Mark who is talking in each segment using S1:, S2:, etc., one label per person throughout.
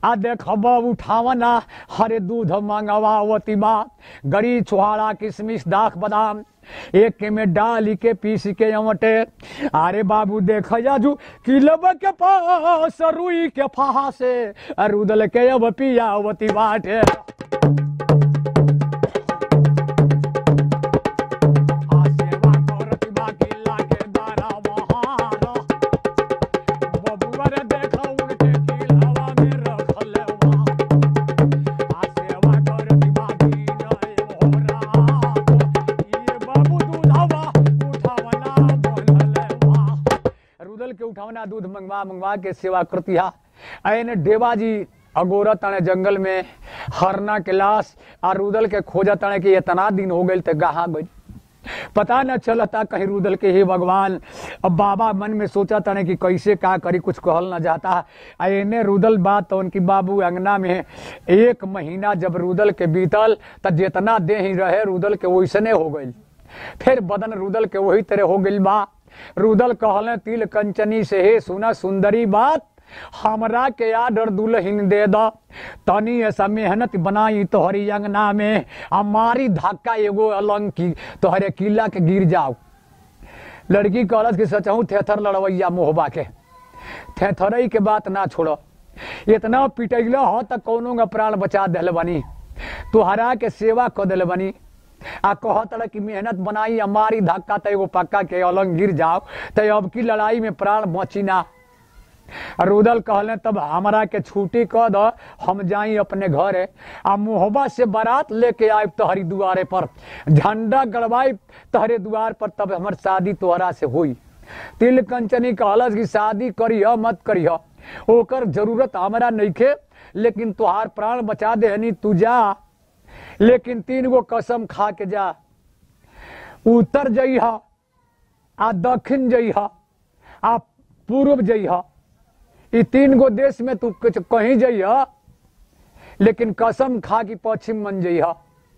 S1: आ देखब उठावना हरे दूध मंगवावती बा गरी छुहाड़ा किशमिश दाख बादाम एक में डाली के पीस के अमटे अरे बाबू देख जाजू किलब के पास रुई के फहा से रुदल के अब पियावती बाटे आ सेवा करत बा किला के दारा बहार बबुआ रे देखा उनके किलावा में रखल बा आ सेवा करत बा की जय मोरा ये बाबू दूधवा उठावना बोलल बा रुदल के उठावना दूध मंगवा मंगवा के सेवा करतिहा ऐने डेवा जी अगोरा तने जंगल में हरना के लाश आ रुदल के खोजा तने कि इतना दिन हो गइल ते गहा गइल पता न चलता कहीं रुदल के हे भगवान अब बाबा मन में सोचा तने कि कैसे का करी कुछ कहल न जाता आ एने रुदल बात तो उनकी बाबू अंगना में एक महीना जब रुदल के बीतल त जितना देह ही रहे रुदल के वैसने हो गइल फिर बदन रुदल के वही तरह हो गइल बा रुदल कहले तिल कंचनी से हे सुना सुंदरी बात हमरा के आडर दुल्हन दे द तनी ऐसा मेहनत बनाई तोहरी अंगना में हमारी धक्का एगो अलंग की तोहरे किला के गिर जाओ लड़की कहलत कि सचहूँ थेथर लड़वैया मोहबा के थेथरई के बात ना छोड़ो इतना पिटैल हो त कौनो का प्राण बचा दिल बनी तुहरा के सेवा क दिल बनी आ कहत रह कि मेहनत बनाई हमारी धक्का त एगो पक्का के अलंग गिर जाओ त अब की लड़ाई में प्राण बची ना रुदल कहले तब हमरा के छुट्टी क द हम जाई अपने घरे आ मोहबा से बारात लेके आए तोहरी दुआरे पर झंडा गड़वाई तोहरे द्वार पर तब हमर शादी तोहरा से हुई तिल कंचनी कहलस कि शादी करिह मत करिह ओकर जरूरत हमरा नइखे लेकिन तोहार प्राण बचा देहनी तू जा लेकिन तीन गो कसम खा के जा उत्तर जइह आ दक्षिण जइह आ पूर्व जइह ई तीन गो देश में तू कुछ कहीं जइह लेकिन कसम खा कि पश्चिम मन जइह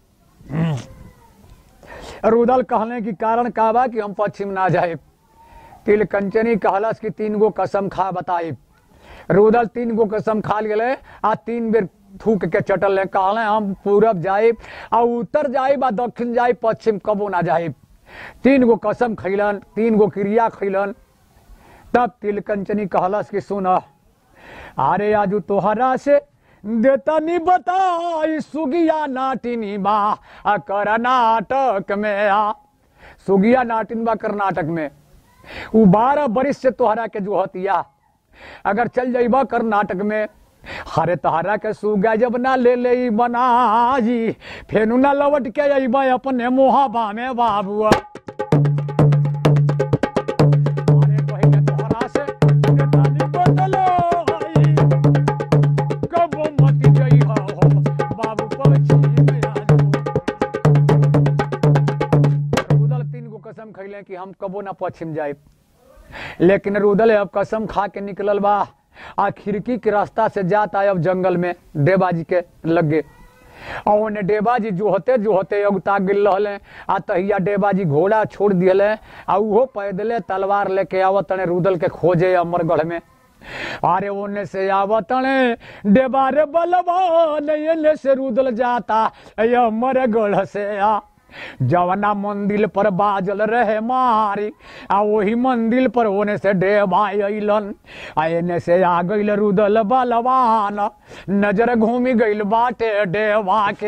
S1: रुदल कहले कि कारण का बा कि हम पश्चिम ना जाए तिल कंचनी कहलस कि तीन गो कसम खा बताई रुदल तीन गो कसम खा गेले आ तीन बेर थूक के चटल ले कहले हम पूरब जाए आ उत्तर जाए आ दक्षिण जाए पश्चिम कबो ना जाए तीन गो कसम खैलन तीन गो क्रिया खैलन तब तिलकंचनी कहलस कि सुन अरे आजू तोहरा से देतनी बताई सुगिया नाटिनी बा आ कर्नाटक में आ सुगिया नाटिन बा कर्नाटक में उ बारह बरिस से तोहरा के जो हतिया अगर चल जाइबा कर्नाटक में हरे तोहरा के सुगा जब ना ले ले बनाई फेनु ना लौट के अइबा अपने मोहबा में बाबुआ अरे कहीं के तोहरा से देतानी बदलो आई कबो मत जइहा हो बाबू पछी में आजू रुदल तीन गो कसम खैले कि हम कबो ना पश्चिम जाए लेकिन रुदल अब कसम खा के निकलल बा आ खिड़की के रास्ता से जाता अब जंगल में डेबाजी के लगे और ओने डेबाजी जो होते जो होते अगुता गिल रहले आ तहिया डेबाजी घोड़ा छोड़ दिले आ उहो पैदले तलवार लेके आवत तने रुदल के खोजे अमरगढ़ में अरे ओने से आवत तने डेबारे बलवा एने से रुदल जाता अमरगढ़ से आ जवना मंदिर पर बाजल रहे मारी आ वही मंदिर पर होने से डेबा अइलन आ एने से आ गइल रुदल बलवान नजर घूमी गइल बाटे डेबा के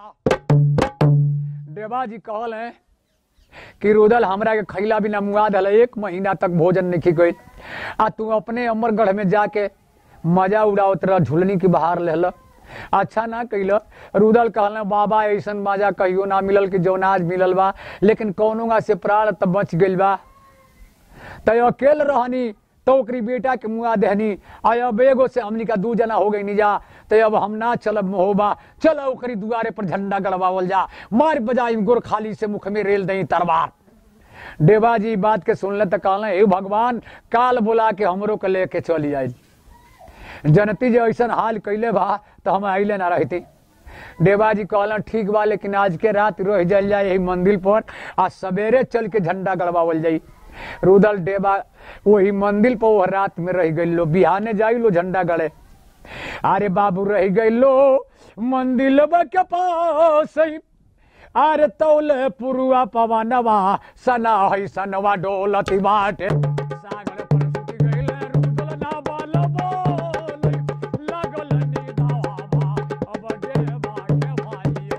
S1: डेबा जी कहल है कि रुदल हमरा के खैला बिना मुआ दल एक महीना तक भोजन नहीं गइल आ तू अपने अमरगढ़ में जाके मजा उड़ावत रह झुलनी की बहार लेहल अच्छा ना कैल रुदल कहल बाबा ऐसन मजा कहियो ना मिलल कि जौनाज मिलल बा लेकिन कौनो से प्राण तब बच गइल बा तय अकेल रहनी तो ओकरी बेटा के मुआ देहनी आ अब एगो से हमनी का दू जना हो गई निजा तो अब हम ना चलब मोहबा चल ओकरी दुआरे पर झंडा गड़वावल जा मार बजाई गोर खाली से मुख में रेल दई तरवार डेबा जी बात के सुनले तो कहले हे भगवान काल बुला के हमरो के लेके चली आई जनती जे ऐसन हाल कैले बा तो हम अइले ना रहती डेबा जी कहलन ठीक बा लेकिन आज के रात रह जल जाए यही मंदिर पर आ सवेरे चल के झंडा गड़वावल जाई रुदल डेबा वही मंदिर पर वो रात में रह गई लो बिहाने जाई लो झंडा गड़े अरे बाबू रह गइलो मंदिर के पास अरे तौले पुरुआ पवनवा सना है सनवा डोलती बाटे सागर पर सुति गइले रुदल ना बाल बोले लागल निदावा अब देवा के भाइयो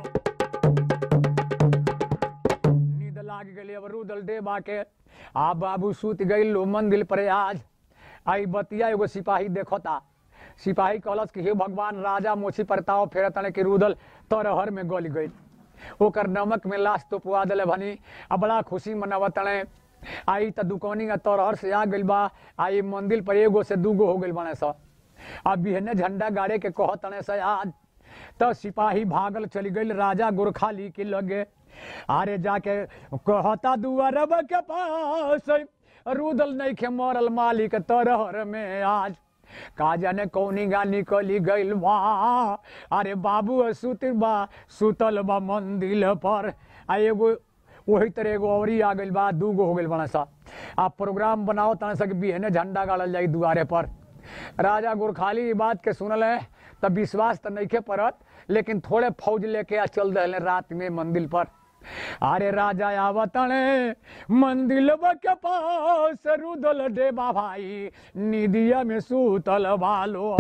S1: नींद लाग गेली अब रुदल देवा के आ बाबू सुत गइलो मंदिर पर आज आई बतिया एगो सिपाही देखता सिपाही कहलस कि हे भगवान राजा मोछी परताव फेरतने कि रुदल तरहर में गल गई ओकर नमक में लाश तो पुआ दिले भनी आ बड़ा खुशी मनावतने आई त दुकानी आ तरहर से आ गइल बा आई मंदिर पर एगो से दूगो हो गइल बने स अब बिहने झंडा गाड़े के कहतने से आज तो सिपाही भागल चली गई राजा गोरखाली के लगे अरे जाके कहता दुआरब के पास रुदल नहीं खे मरल मालिक तरहर में आज का जाने कौनी गा निकली गइल बा अरे बाबू सुत बा सुतल बा मंदिर पर आ एगो वही तरह एगो औरी आ गइल बा दूगो हो गइल बना सा आ प्रोग्राम बनाओ तना सा कि बिहने झंडा गाड़ल जाई दुआरे पर राजा गोरखाली ई बात के सुनल है तब विश्वास तो नहीं के परत लेकिन थोड़े फौज लेके आ चल रहे रात में मंदिर पर अरे राजा आवतने मंदिर के पास रुदल डेबा भाई निदिया में सूतल बालो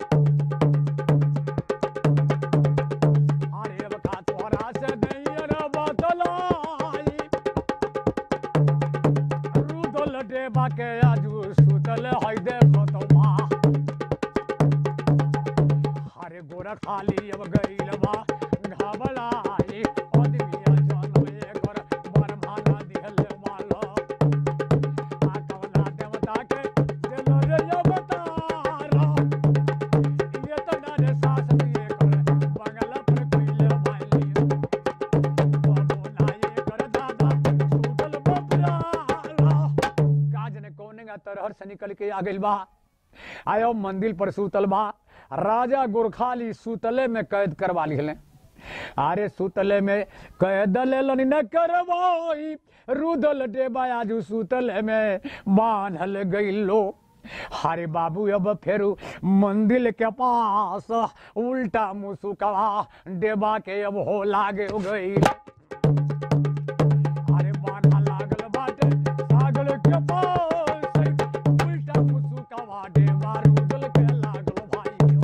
S1: अरे अब का तोहरा से दैयर बतलाई रुदल डेबा के आजू सुतल है देखो तो माँ अरे गोरा खाली अब गईल बा घबराई आदमिया जनवे कर बरमाना दिहल वाला आ कवना देवता के दिल रे अवतारा ये तो नारे सास दिए कर बंगला पर कोइल वाली बाबू नाये कर दादा सूतल बपराला काज ने कोने का तरहर से निकल के आ गइल बा आयो मंदिर पर सूतल बा राजा गोरखाली सूतले में कैद करवा लिखले अरे सूतले में कैद लेलन न करवाई रुदल डेबा आजू सूतले में बांधल गइलो हरे बाबू अब फेरू मंदिर के पास उल्टा मुसुकवा डेबा के अब हो लागे गई अरे बाधा लागल बाटे सागल के पास उल्टा मुसुकवा डेबा रुदल के लागल भाइयो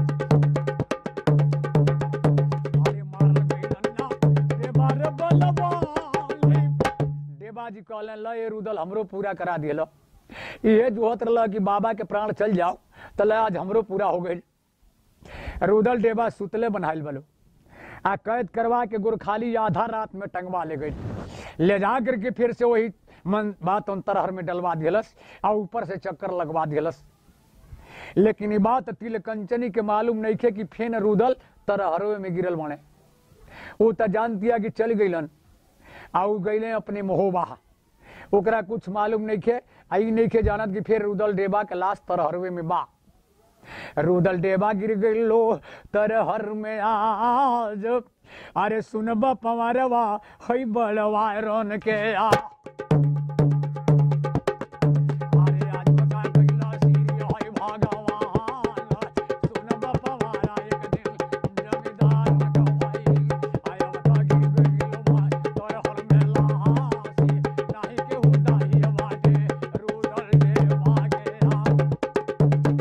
S1: अरे मारल गइलन ना डेबा रे बलवान डेबा जी कहलन ल ये रुदल हमरो पूरा करा दियल ये जोहत रहल कि बाबा के प्राण चल जाओ तो ल आज हमरो पूरा हो गई रुदल डेबा सुतले बनाइल बलो आ कैद करवा के गोरखाली आधा रात में टंगवा ले गई ले जा करके फिर से वही मन बात अंतरहर में डलवा दिलस आ ऊपर से चक्कर लगवा दिलस लेकिन ये बात तिल कंचनी के मालूम नहीं थे कि फेन रुदल तरहरवे में गिरल बने वो तो जान दिया कि चल गईलन आ उ गईले अपने महोबा ओकरा कुछ मालूम नहीं खे आई नहीं खे जानत कि फिर रुदल डेबा के लाश तरहरवे में बा रुदल डेबा गिर गइलो तरहर में आज अरे सुनब पवारवा हई बड़वा रन के आ अरे आज बता गइला सीरी हई भगवान सुनब पवारा एक दिन जमींदार न कहई आय बता गिर गइलो भाई तरहर में लासी नाही के हुदाई बाटे रुदल डेबा के आ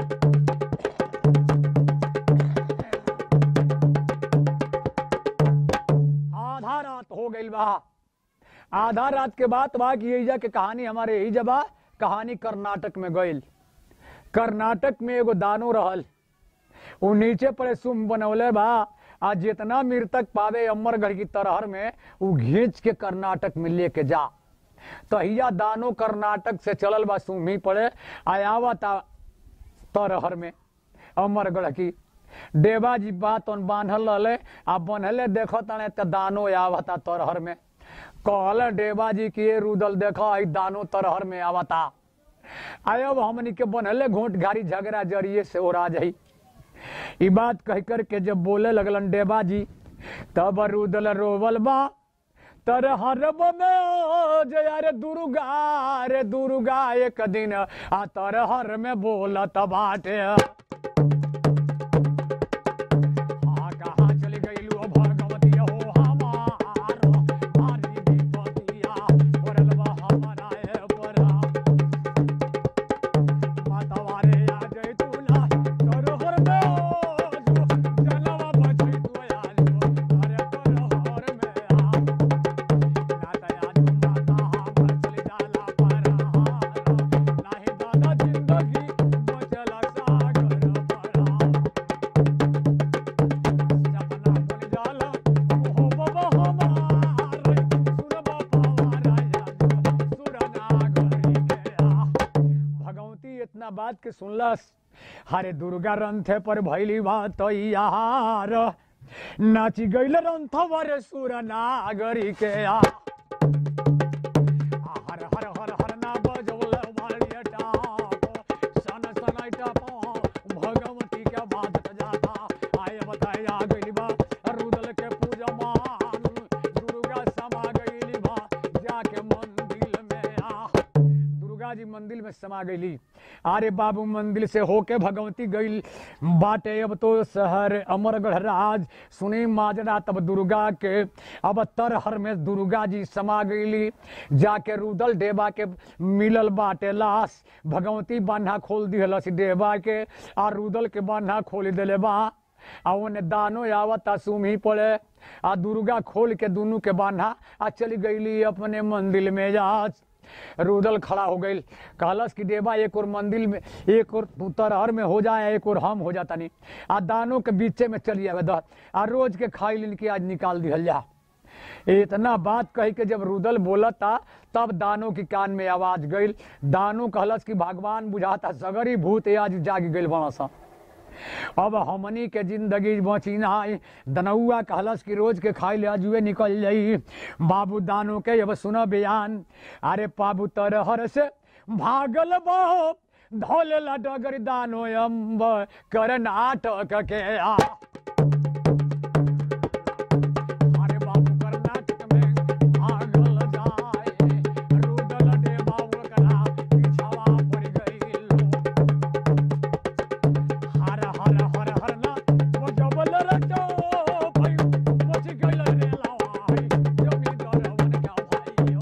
S1: आधा रात हो गई बा आधा रात के बाद बा कि एइजा के कहानी हमारे यही जबा कहानी कर्नाटक में गइल कर्नाटक में एगो दानो रहल उ नीचे पर सुम बनौले बा आ जितना मृतक पावे अमरगढ़ की तरहर में उ घींच के कर्नाटक में लेके जा तहिया दानो कर्नाटक से चलल बा सुमी पड़े आयावता तरहर में अमरगढ़ की देवा जी बात उन बांधल रहले आ बनहले देखो तने त दानो आवता तरहर में कहल देवा जी की ये रुदल देखो आई दानो तरहर में आवता आयब हमनी के बनहले घोट घारी झगड़ा जरिए से ओरा जाई ई बात कह कर के जब बोले लगलन देवा जी तब रुदल रोवल बा तरहरब में जया रे दुर्गा रे दुर्गा एक दिन आ तरहर में बोलत बाटे बात के सुनलस हरे दुर्गा रंथे पर भैली बात यार नाची गईल रंथवर सुर नागरी के आ हर हर हर हर ना बजौल वालिया टाप सन सन टाप भगवती के बात जाता आय बताया गइली बा रुदल के पूजा मान दुर्गा समा गइली बा जाके मंदिर में आ दुर्गा जी मंदिर में समा गईली अरे बाबू मंदिर से होके भगवती गईल बाटे अब तो शहर अमरगढ़ राज सुनी माजरा तब दुर्गा के अब तरहर में दुर्गा जी समा गईली जाके रुदल डेबा के मिलल बाटे लाश भगवती बान्हा खोल दिहलस डेबा के आ रुदल के बान्हा खोल देले बा आ ओने दानो आवता सुमी पड़े आ दुर्गा खोल के दुनू के बान्हा आ चली गईली अपने मंदिर में जा रुदल खड़ा हो गई कहलस कि देवा एक और मंदिर में एक और तू तरहर में हो जाए एक और हम हो जाता नहीं आ दानों के बीचे में चली आवे दह आ रोज के खाई लिन के आज निकाल दिहल जा इतना बात कही के जब रुदल बोलता तब दानों की कान में आवाज गई दानों कहलस कि भगवान बुझाता सगरी भूत आज जाग गई बड़ा सा अब हमनी के जिंदगी बची नाई दनौआ कहलस कि रोज के खाई ले अजुए निकल जाई बाबू दानो के अब सुन बयान अरे बाबू तरहर से भागल बहो धोलेला डगर दानो अम्ब कर नाटक के आ अरे बाबू कर्नाटक में भागल जाए रुदल डे बाबू करा पिछवा पड़ गई हर हर हर हर ना वो जबल रटो भाई मच गइल रे लावाई जमींदार वन का भाई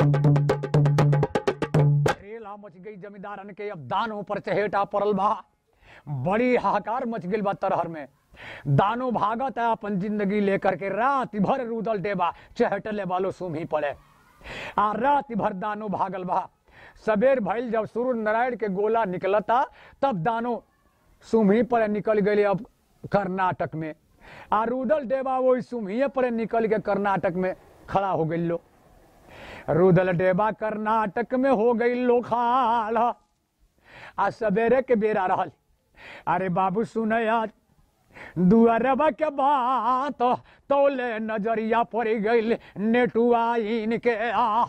S1: रेला मच गई जमींदारन के अब दानों पर चहेटा पड़ल बा बड़ी हाहाकार मच गई बा तरहर में दानो भागत है अपन जिंदगी लेकर के रात भर रुदल डेबा चहटले वालो सुमी पड़े आ रात भर दानो भागल बा सबेर भइल जब सूर्य नारायण के गोला निकलता तब दानो सुम्ही पर निकल गए अब कर्नाटक में आ रुदल डेबा वही सुम्ही पर निकल के कर्नाटक में खड़ा हो गई लो रुदल डेबा कर्नाटक में हो गई लो खाल आ सवेरे के बेरा रहल अरे बाबू सुन आज दुअरबा के बात तोले नजरिया पड़ गई नेटुआ इनके आ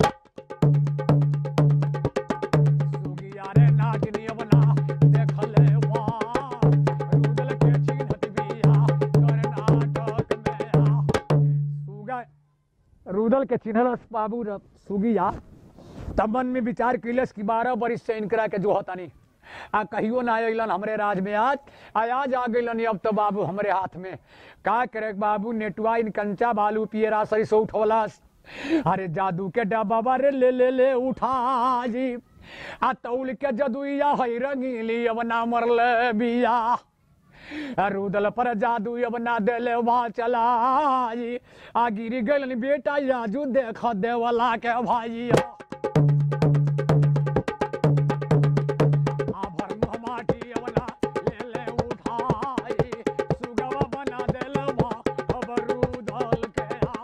S1: सुगिया रे नागिनी बना देखले वा रुदल के चिन्हत बिया कर्नाटक में आ सुगा रुदल के चिन्हलस बाबू र सुगिया तब मन में विचार कैलस कि बारह बरिस से इनकरा के जो होता नहीं आ कहियो ना अलन हमरे राज में आज आ आज आ गइलन अब तो बाबू हमरे हाथ में का करे बाबू नेटुआ इन कंचा बालू पियरा सरी से उठौलास अरे जादू के डब्बा रे ले ले ले उठा जी आ तौल के जदुइया है रंगीली अब ना मरल बिया आ रुदल पर जादू अब ना देले वहाँ चला जी आ गिरी गइलन बेटा याजू देख देवला के भाई आभर मुँह माटी अवला ले ले उठाई सुगवा बना देल बा अब रुदल के आ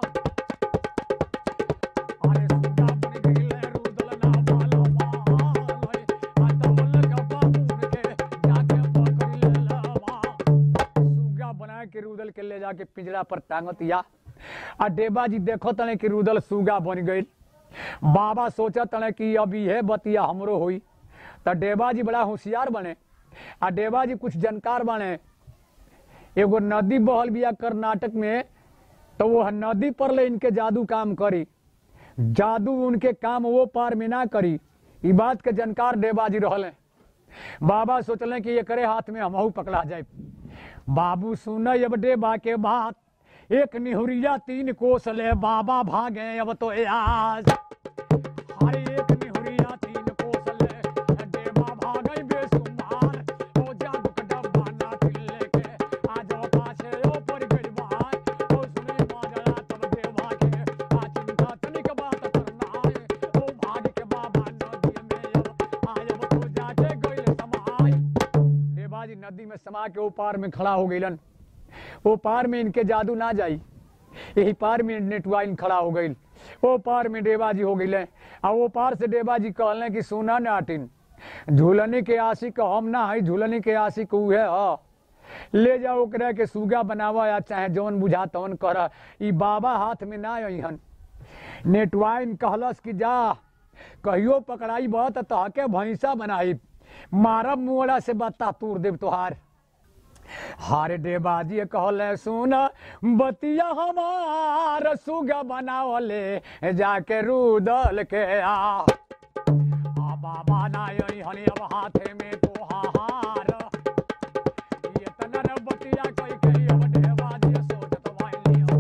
S1: अरे सुगा बन गइले रुदल ना बाला मालय आ तवल का बाबूर के जाके पकड़ ले बा सुगा बना के रुदल के ले जाके पिंजरा पर टांगत या आ डेबा जी देखो तने कि रुदल सुगा बन गइल बाबा सोचा तने कि अब ये बतिया हमरो हुई तो डेबा जी बड़ा होशियार बने आ डेबा जी कुछ जानकार बने एगो नदी बहल बिया कर्नाटक में तो वो नदी पर ले इनके जादू काम करी जादू उनके काम वो पार में ना करी ई बात के जानकार डेबा जी रहले बाबा सोचले कि ये करे हाथ में हमहू पकड़ा जाए बाबू सुन अब डेबा के बात एक निहुरिया तीन कोस ले बाबा भागे अब तो आज हर एक निहुरिया तीन कोस ले डेबा भागे बेसुमार ओ जादू के डब्बा ना खिले के आज ओ पाछे ओ पर गई बात ओ सुनी माजरा तब देवा के आ चिंता तनिक बात करना है ओ भाग के बाबा नदी में अब आज अब तो जाके गइल समाय देवाजी नदी में समा के ओ पार में खड़ा हो गइलन ओ पार में इनके जादू ना जाई यही पार में नेटुआ इन खड़ा हो गई ओ पार में डेबाजी हो गई आ वो पार से डेबाजी कहले कि सोना नाटिन झूलनी के आशिक हम ना है झूलनी के आशिक उहे ह ले जाओ ओकरा के सुगा बनावा या चाहे जौन बुझा तौन कर ई बाबा हाथ में ना अहन नेटवाइन कहलस कि जा कहियो पकड़ाई बहुत तहके भैंसा बनाई मारब मुआड़ा से बत्ता तूर देव तोहार हारे देबाजी कहले सुन बतिया हमार सुगा बनावले जाके रूदल के आ आ बाबा ना यही हनी अब हाथे में तोहार ये तनर बतिया कोई कही अब देबाजी सोचत वाइलियो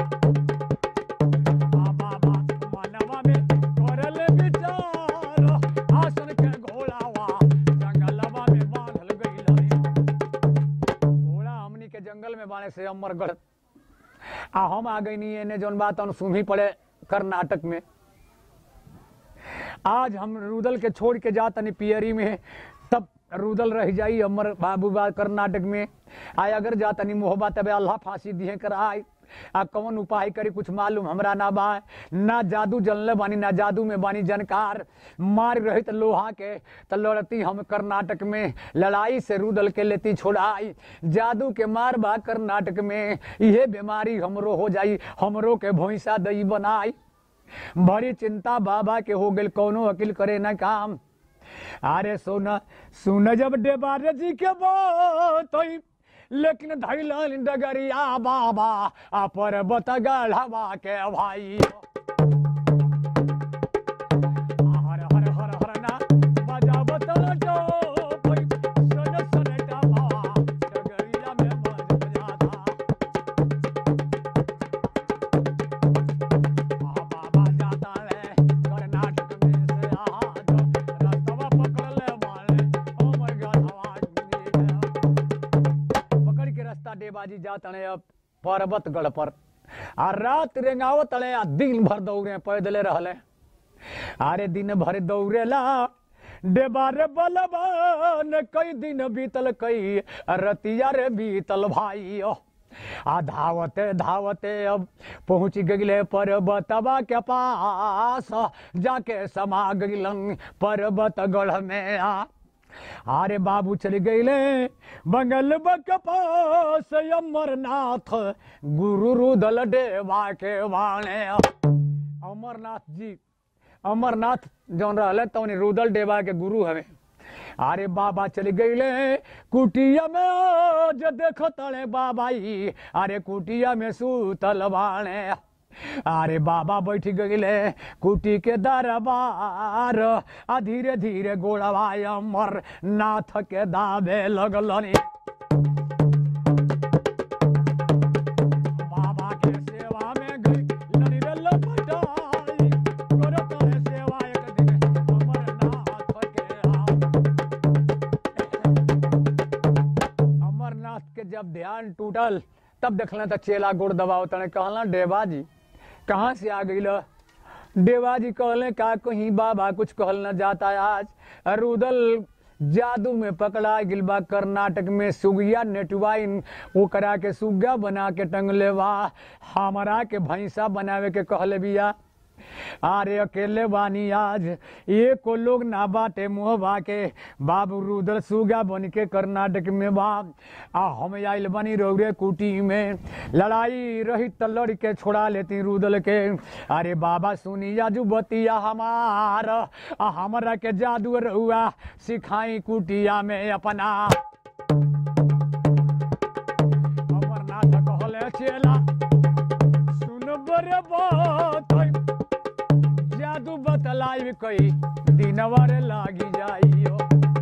S1: आ बाबा मनवा में करल विचार आसन के घोड़ावा जंगलवा में बांधल गइल रे घोड़ा हमनी के जंगल में बाणे से अमरगढ़ आ हम आ गई नहीं एने जौन बात हम सुनही पड़े कर्नाटक में आज हम रुदल के छोड़ के जा तनी पियरी में तब रुदल रह जाई अमर बाबू बा कर्नाटक में आय अगर जा तनी मोहब्बत तबे अल्लाह फांसी दिए कर आय आ कौन उपाय करी कुछ मालूम हमरा ना बा ना जादू जनले बानी ना जादू में बानी जनकार मार रहित लोहा के त लड़ती हम कर्नाटक में लड़ाई से रुदल के लेती छोड़ाई जादू के मार बा कर्नाटक में इहे बीमारी हमरो हो जाई हमरो के भैंसा दई बनाई बड़ी चिंता बाबा के हो गेल कौनो वकील करे ना काम अरे सुन सुन जब डेबारे जी के बात होई, लेकिन धैलन डगरिया बाबा आ पर्वत गढ़वा के भाई हर हर हर हर ना बजा बतल जो सन सन डबा डगरिया में बज बजाता बाबा जाता है कर्नाटक में से आज रास्तवा पकड़ ले वाले ओ माय गॉड आवाज पकड़ के रास्ता डेबाजी जाता है अब पर्वत गढ़ पर आ रात रेंगावत तले आ दिन भर दौड़े पैदले रहले अरे दिन भर दौड़ेला डेबारे बलबान कई दिन बीतल कई रतिया रे बीतल भाई आ धावते धावते अब पहुंच गईले पर्वतवा के पास जाके समा गईलन पर्वत गढ़ में आ अरे बाबू चल गईले बंगल बक पास अमरनाथ गुरु रुदल देवा के वाणे अमरनाथ जी अमरनाथ जौन रहले तौन रुदल देवा के गुरु हवे अरे बाबा चल गईले कुटिया में आज देख तले बाबाई अरे कुटिया में सूतल बाणे अरे बाबा बैठ गईले कुटी के दरबार आ धीरे धीरे गोड़वा अमर नाथ के दाबे लगलनी बाबा के सेवा में गई लड़ी रे लपटाई करत रहे सेवा एक दिन अमरनाथ के आ अमरनाथ के जब ध्यान टूटल तब देखल तो चेला गोड़ दबाव तने कहला डेबा जी कहाँ से आ गई डेबा जी कहले का कहीं बाबा कुछ कहल न जाता आज रुदल जादू में पकड़ा गिल बा कर्नाटक में सुगिया नेटवाइन ओकरा के सुग्गा बना के टंगले बा हमरा के भैंसा बनावे के कहले बिया अरे अकेले बानी आज एक को लोग ना बाटे मुँह बाके बाबू रुदल सुगा बन के कर्नाटक में बा आ हम आइल बनी रौरे कुटी में लड़ाई रही त लड़ के छोड़ा लेती रुदल के अरे बाबा सुनी जाजू बतिया हमार आ हमरा के जादू रहुआ सिखाई कुटिया में अपना अमरनाथ कहले चेला सुन बरे बात है। जादू बतलाई कई दिनवर लागी जाइयो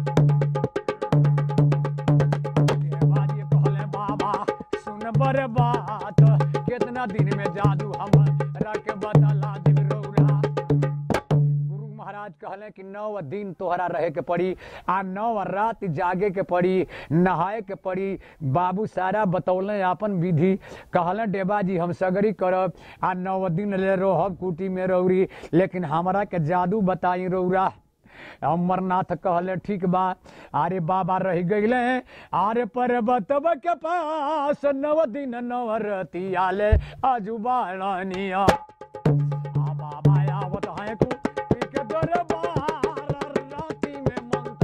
S1: बाजी कहले बाबा सुन बर बात कितना दिन में जादू हम रख बतला दिल रौरा गुरु महाराज कहले कि नौ दिन तोहरा रहे के पड़ी आ नौ रात जागे के पड़ी नहाए के पड़ी बाबू सारा बतौले अपन विधि कहले डेबा जी हम सगरी करब आ नौ दिन ले रहब कुटी में रौरी लेकिन हमरा के जादू बताई रौरा अमरनाथ कहले ठीक बा अरे बाबा रह गईले अरे पर्वत के पास नव दिन नव रती आले अजुबानिया आ बाबा आवत है कु के दरबार राती में मंत्र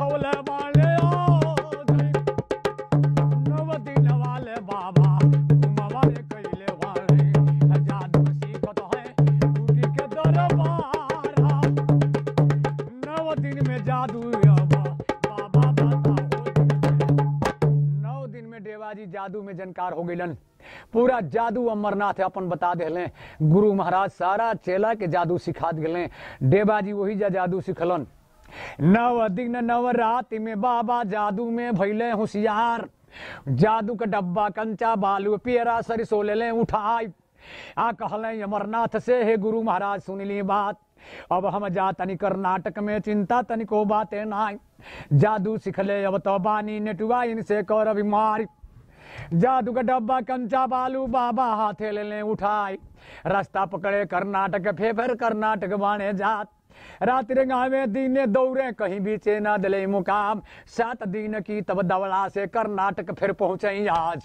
S1: बोलौले बाले ओ जय नव दिन वाले बाबा घुमवा रे कैले वाले जादू सीखत है टूटी के दरबारा नव दिन में जादू अब बाबा बताओ नौ दिन में देवाजी जादू में जानकार हो गइलन पूरा जादू अमरनाथ अपन बता दिले गुरु महाराज सारा चेला के जादू सिखा दिले देवाजी वही जा जादू सिखलन नव दिन नव रात में बाबा जादू में भैले होशियार जादू का डब्बा कंचा बालू पेरा सरिसो ले ले उठाई आ कहले अमरनाथ से हे गुरु महाराज सुन ली बात अब हम जा तनी कर्नाटक में चिंता तनिको बातें नाई जादू सिखले अब तो बानी नेटुआ इनसे कर बीमारी जादू का डब्बा कंचा बालू बाबा हाथे ले ले उठाई रास्ता पकड़े कर्नाटक फे फिर कर्नाटक बाणे जात रात रे गावे दीने दौड़े कहीं बीचे ना दिले मुकाम सात दिन की तब दवला से कर्नाटक फिर पहुंचे आज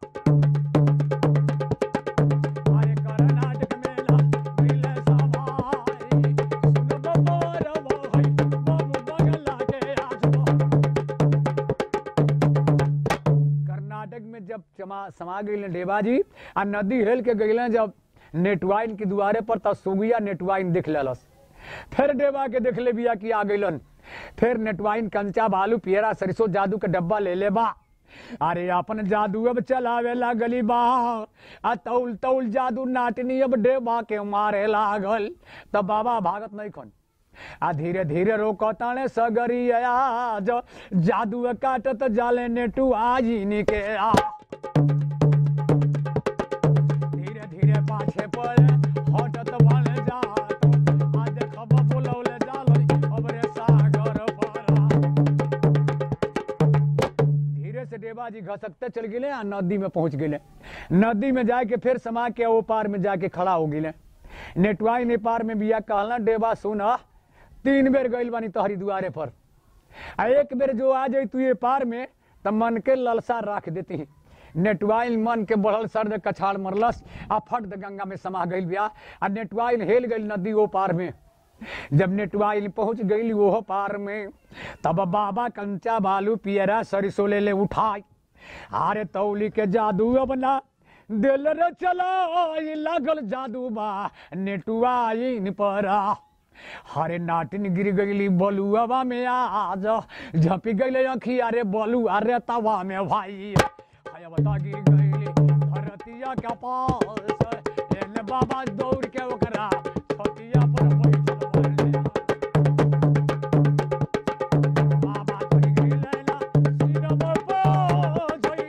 S1: अरे कर्नाटक मेला मिले सवाई सुन बबर भाई बाबू बगला के आजो कर्नाटक में जब चमा समा गई डेबाजी आ नदी हेल के गई जब नेटवाइन के दुआरे पर तब सुगिया नेटवाइन देख लेलस फिर डेबा के देख ले बिया कि आ गइलन फिर नेटवाइन कंचा बालू पियरा सरसों जादू के डब्बा ले ले बा अरे अपन जादू अब चलावे लागली बा आ तौल तौल जादू नाटनी अब डेबा के मारे लागल तब बाबा भागत नहीं खन आ धीरे धीरे रोको ताने सगरी आज जादू काटत जाले नेटू आजी निके आ धीरे धीरे पाछे पड़े हटत बने जात आज खबर बोलौले जालई अब रे सागर पारा धीरे से देवाजी घसकते चल गए आ नदी में पहुंच गए नदी में जाके फिर समा के ओ पार में जाके खड़ा हो गए नेटवाई ने पार में बिया कहला डेबा सुन तीन बेर गइल बानी तोहरी दुआरे पर आ एक बेर जो आ जाई तू ये पार में त मन के ललसा राख देती नेटवाइल मन के बढ़ल सर्द कछाड़ मरलस आ फट द गंगा में समा गइल बिया आ नेटवाइल हेल गइल नदी ओ पार में जब नेटवाइल पहुंच गई वो पार में तब बाबा कंचा बालू पियरा सरिसो ले ले उठाई आरे तौली के जादू अब ना दिल रे चला लागल जादू बा नेटुआइन परा हरे नाटिन गिर गईली बलुआवा में आज झपी गईले अखिया रे बलुआ रे तवा में भाई हाय बता गिर गईली धरतिया के पास एने बाबा दौड़ के ओकरा छतिया पर बैठल बाड़े। बाबा चढ़ गईले ना सिरवा पर झई।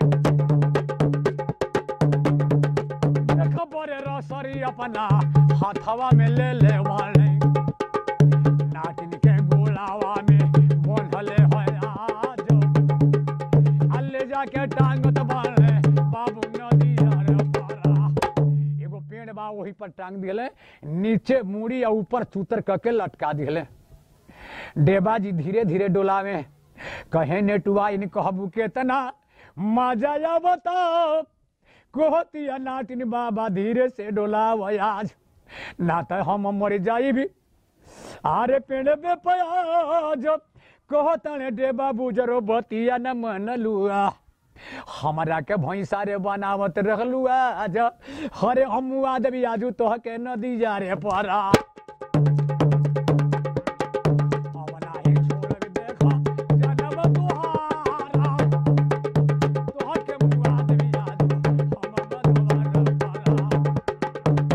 S1: खबर रसरी अपना हाथवा में ले ले वाले नाटिन के गोलावा में बोलले है आज अल्ले जाके टांगत बाले बाबू नदी अरे पारा एगो पेड़ बा वही पर टांग दिले नीचे मुड़ी और ऊपर चूतर करके लटका दिले डेबाजी धीरे धीरे डोलावे कहे नेटुआ इन कहबू केतना मजा या बताओ कोहतिया नाटिन बाबा धीरे से डोलाव आज ना तो हम मर जाई भी आरे पेड़ पे प्याज कहतने डे बाबू जरो बतिया न मन लुआ हमरा के भैंसा रे बनावत रहलू आज हरे हम आदमी आजू तोह के नदी जा रे परा अब नाही छोड़ब देखा जनम तुहारा तोह के मुआ देवी आजू हम बदवार परा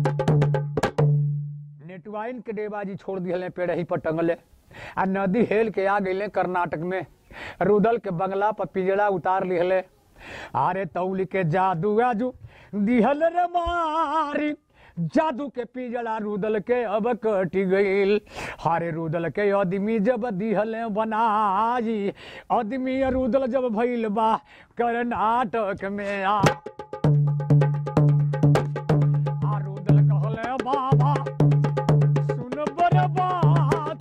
S1: नेटवाइन के डेबाजी छोड़ दिए पेड़ ही पर टंगले आ नदी हेल के आ गए कर्नाटक में रुदल के बंगला पर पिजड़ा उतार लिहले अरे तौली के जादू आजू दिहल रे मारी जादू के पिजड़ा रुदल के अब कटी गईल हारे रुदल के आदमी जब दिहले बनाई आदमी रुदल जब भइल बा कर्नाटक में आ आ रुदल कहले बाबा सुन बर बात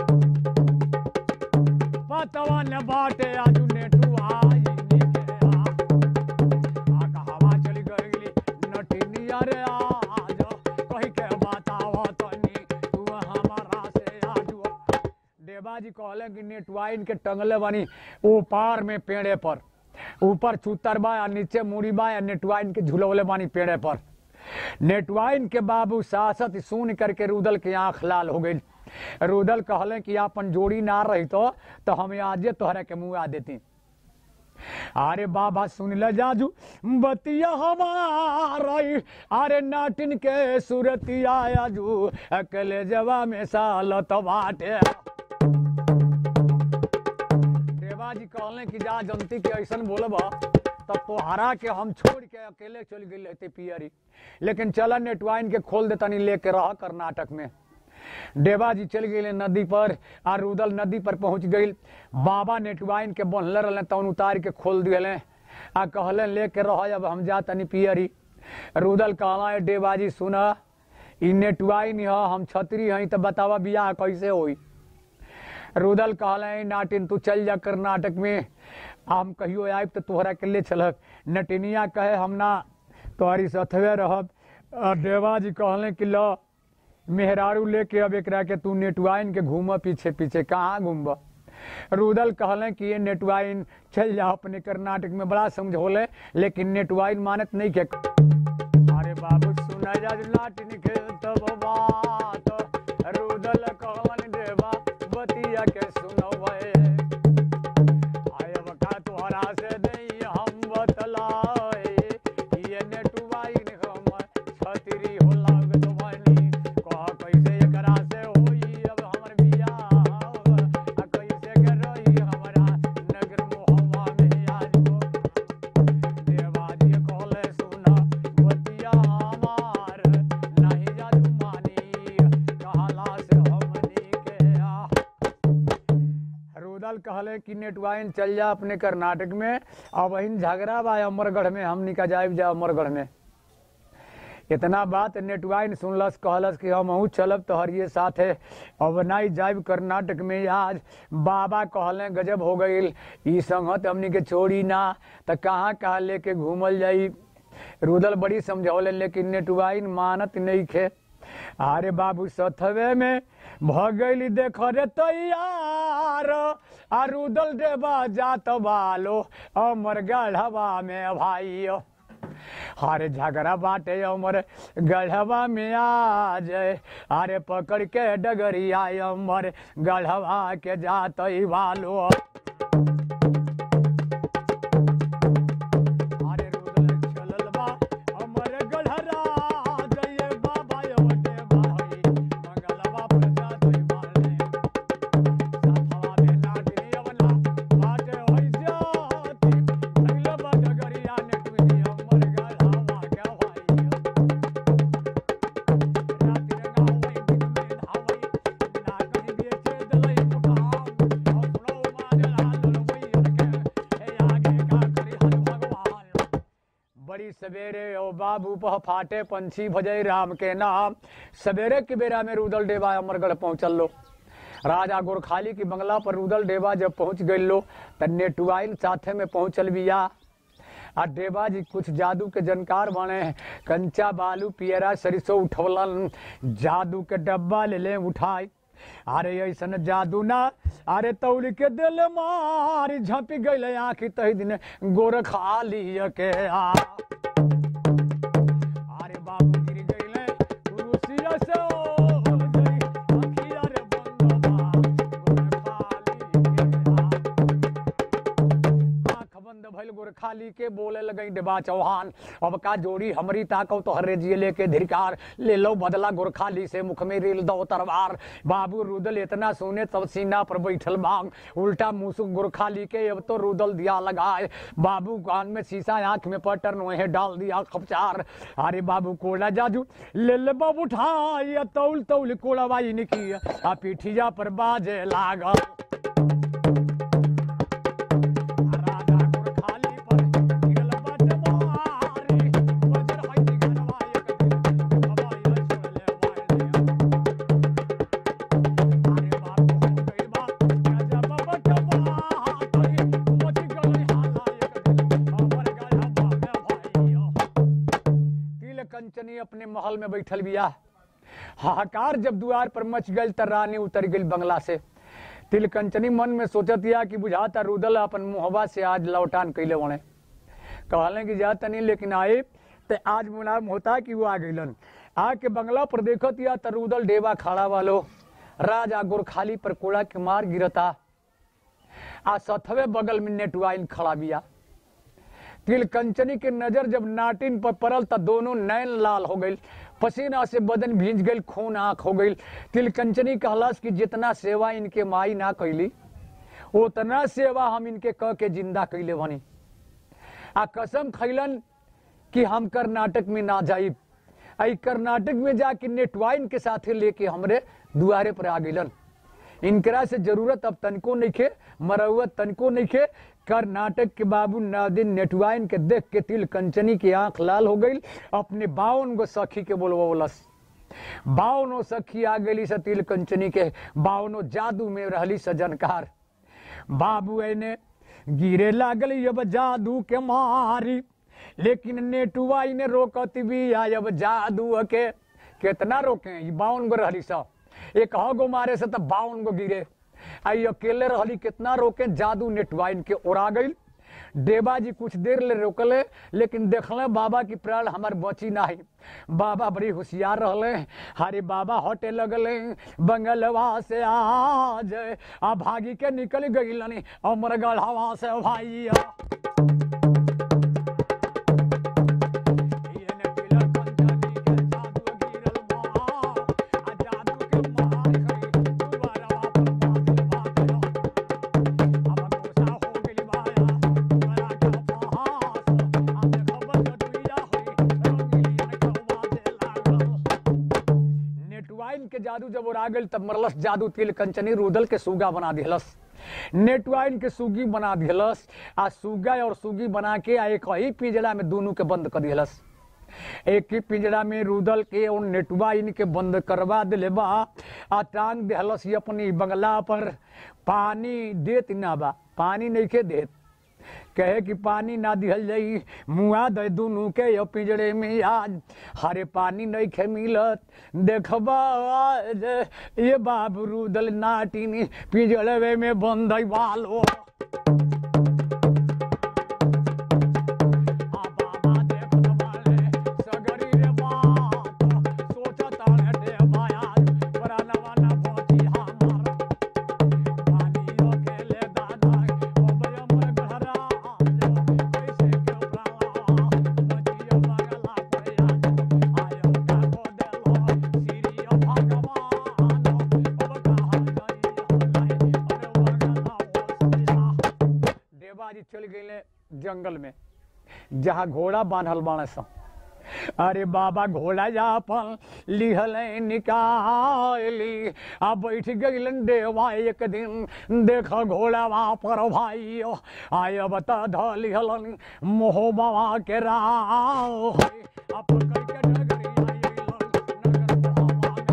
S1: पतवा न बाटे आजू नेटू आई निके आ आ कहावा चली गईली नटिनिया रे आज कही के बतावा तनी तू हमारा से आजू देवा जी कहले कि नेटवाइन के टंगले बानी ऊपर में पेड़े पर ऊपर चूतर बा या नीचे मुड़ी बा या नेटवाइन के झुलवले बानी पेड़े पर नेटवाइन के बाबू सासत सुन करके रुदल के आंख लाल हो गई रुदल कहले कि अपन जोड़ी ना रही तो, तो हम आजे तोहरा के मुँह आ देती अरे बाबा सुन ले जाजू बतिया हमारा अरे नाटिन के सुरतिया आजू अकेले जवा में सालत बाटे देवा जी कहले कि जा जनती के ऐसन बोलब तब तोहरा के हम छोड़ के अकेले चल गई रहते पियरी लेकिन चल नेटवाइन के खोल दे तनी लेके रह कर्नाटक में देवा जी चल गए नदी पर आ रुदल नदी पर पहुंच गई बाबा नेटवाइन के बनले रहले तौन उतार के खोल दिले आ कहले लेके रह अब हम जा तनी पियरी रुदल कहला देवा जी सुन ई नेटवाइन ह हम छतरी हई तो बतावा बियाह कैसे होई रुदल कहले नाटिन तू चल जा कर्नाटक में हम कहियो आयब तो तोहरा के ले चलक नटिनिया कहे हम ना तोहरी सथवे रहब आ देवा जी कहले कि लो मेहरारू लेके अब एकरा के तू नेटवाइन के घूम पीछे पीछे कहाँ घूमब रुदल कहले कि ये नेटवाइन चल जा अपने कर्नाटक में बड़ा समझौले लेकिन नेटवाइन मानत नहीं के अरे बाबू सुना जा नाटिन के तब बात रुदल कहलन देवा बतिया के सुनवे आय बका तोहरा से नहीं हम बतलाए ये नेटवाइन हम छतरी हो लागत बानी कह कैसे एकरा से होई अब हमर बियाह आ कैसे के रही हमरा नगर मोहवा में आजो देवाजी कहले सुना बतिया हमार नहीं जादू मानी कहला से हमनी के आ रुदल कहले कि नेटवाइन चल जा अपने कर्नाटक में अब वहीं झगड़ा बा अमरगढ़ में हमनी का जाइब जा अमरगढ़ में इतना बात नेटवाइन सुनलस कहलस कि हम अहूँ चलब तोहरिए साथे अब नहीं जाइब कर्नाटक में आज बाबा कहले गजब हो गई ई संगत हमनी के छोड़ी ना त कहाँ कहाँ लेके घूमल जाई रुदल बड़ी समझौले लेकिन नेटवाइन मानत नहीं खे अरे बाबू सथवे में भगैली देख रे तैयार आ रुदल देवा जात बालो अमर गढ़वा में भाई हरे झगड़ा बाटे अमर गढ़वा में आ जाए अरे पकड़ के डगरिया अमर गढ़वा के जात वालो अरे रुदल चलल बा अमर गढ़रा जय बाबा यवटे भाई मंगलवा पर जात वाले साथवा में नाटिनी अवला बाटे होई जाती अगला बा डगरिया ने तुही अमर गढ़वा के भाई राति रंगा होई दिन में धावई नाटनी बेचे दलई मुकाम हौसलो मारे लाल लोई रखे हे आगे का करी हर भगवान बड़ी सवेरे ओ बाबू पह फाटे पंछी भजय राम के नाम सवेरे के बेरा में रुदल डेवा अमरगढ़ पहुंचल लो राजा गोरखाली की बंगला पर रुदल डेवा जब पहुंच गई लो त नेटुआइन साथे में पहुंचल बिया आ देवा जी कुछ जादू के जानकार बने कंचा बालू पियरा सरिसो उठवलन जादू के डब्बा ले ले उठाई अरे ऐसन जादू ना अरे तौल के दिल मारी झपी गई आखी तही दिन गोर खाली के आ अरे बाबू गिर गईले कुरुसिया से ओ गई अखिया रे बंदवा गोर खाली के आ आँख बंद भइल गोरखाली के बोले लगई डेबा चौहान अब का जोड़ी हमरी ताकव तो हरे जिये लेके धिरकार ले लो बदला गोरखाली से मुख में रेल दो तरवार बाबू रुदल इतना सुने तब सीना पर बैठल बांग उल्टा मुसुक गोरखाली के अब तो रुदल दिया लगाए बाबू कान में शीशा आंख में पटर नोहे डाल दिया खपचार अरे बाबू कोड़ा जाजू ले ले बाबू उठाई तौल तौल कोड़ावाई निकी आ पीठिया पर बाजे लागल राजा गोरखाली पर गिरल बट मारी वज्र होई घनवा एक दिन हवाई छोड़ले वाले अरे बाबू हो गई बात गजब बट मारी मच गई हाला एक दिन हमर गढ़वा में भाइयो तिल कंचनी अपने महल में बैठल बिया हाहाकार जब द्वार पर मच गई त रानी उतर गई बंगला से तिलकंचनी मन में सोचत या कि बुझाता रुदल अपन मुहबा से आज लौटान कैले बने कहले कि जा तनी लेकिन आए ते आज मुलाम होता कि वो आ गइलन आके बंगला पर देखत या त रुदल डेबा खड़ा वालो राजा गोरखाली पर कोड़ा के मार गिरता आ सथवे बगल में नेटवाइन खड़ा बिया तिलकंचनी के नजर जब नाटिन पर पड़ल त दोनों नैन लाल हो गई पसीना से बदन भींज गई खून आंख हो गई तिलकंचनी कहलस कि जितना सेवा इनके माई ना कैली उतना सेवा हम इनके कह के जिंदा कैले बनी आ कसम खैलन कि हम कर्नाटक में ना जाइब आई कर्नाटक में जाके नेटवाइन के साथे लेके हमरे दुआरे पर आ गइलन इनकरा से जरूरत अब तनको नहीं खे मरौत तनको नहीं खे कर्नाटक के बाबू नादिन नेटवाइन के देख के तिल कंचनी की आंख लाल हो गई अपने बावन गो सखी के बोलवलस बावनो सखी आ गई से तिल कंचनी के बावनो जादू में रहली सजनकार बाबू एने गिरे लागल अब जादू के मारी लेकिन नेटुआई ने रोकत भी आय अब जादू के कितना रोके ई बावन गो रहली सब एक गो मारे से तब बावन गो गिरे आई अकेले रहली कितना रोके जादू नेटवाइन के उड़ा गई देवा जी कुछ देर ले रोकले लेकिन देखले बाबा की प्राण हमार बची नाही बाबा बड़ी होशियार रहले हरे बाबा हटे लगले बंगलवा से आज आ भागी के निकल गई अमर गढ़ावा से भाइया येने पिलर पंचमी के जादू गिरल बा आ जादू के मार खई दुबारा वापस बादल बादल अब गोसा हो गेली बाया बड़ा का पहास अब खबर जटुइया होई रंगीली ने खवा दे लागल नेटवाइन के जादू जब उड़ा गेल तब मरलस जादू तिल कंचनी रुदल के सुगा बना दिहलस नेटवाइन के सुगी बना दिहलस आ सुगा और सुगी बना के आ एक ही पिंजरा में दोनों के बंद कर दिहलस एक ही पिंजरा में रुदल के और नेटवाइन के बंद करवा दिले बा आ टांग दिहलस ही अपनी बंगला पर पानी देत ना बा पानी नहीं के देत कहे कि पानी ना दिहल जाई मुआ दे दुनू के यो पिंजरे में आज हरे पानी नहीं खे मिलत देखबा आज ये बाबू रुदल नाटिनी पिंजरे में बंद वालो आ बाबा देखत बाले सगरी रे बात सोचत हटे बाया प्राणवा ना पहुंची हमार पानियो खेले दादा ओबय मोर घरा आयो कैसे के प्राणवा बचियो बगला पया आयो का को देलो सिरियो भगवान अब कहां गई हलाई अरे वगला ओसिया देवाजी चल गए जंगल में जहाँ घोड़ा बांधल बाणे सा अरे बाबा घोड़ा जापन लिहल निकाली आ बैठ गइलन देवा एक दिन देख घोड़ा वहाँ पर भाई आय बता ध लिहलन मोह बाबा के राव आप कई के डगरी आइलन नगर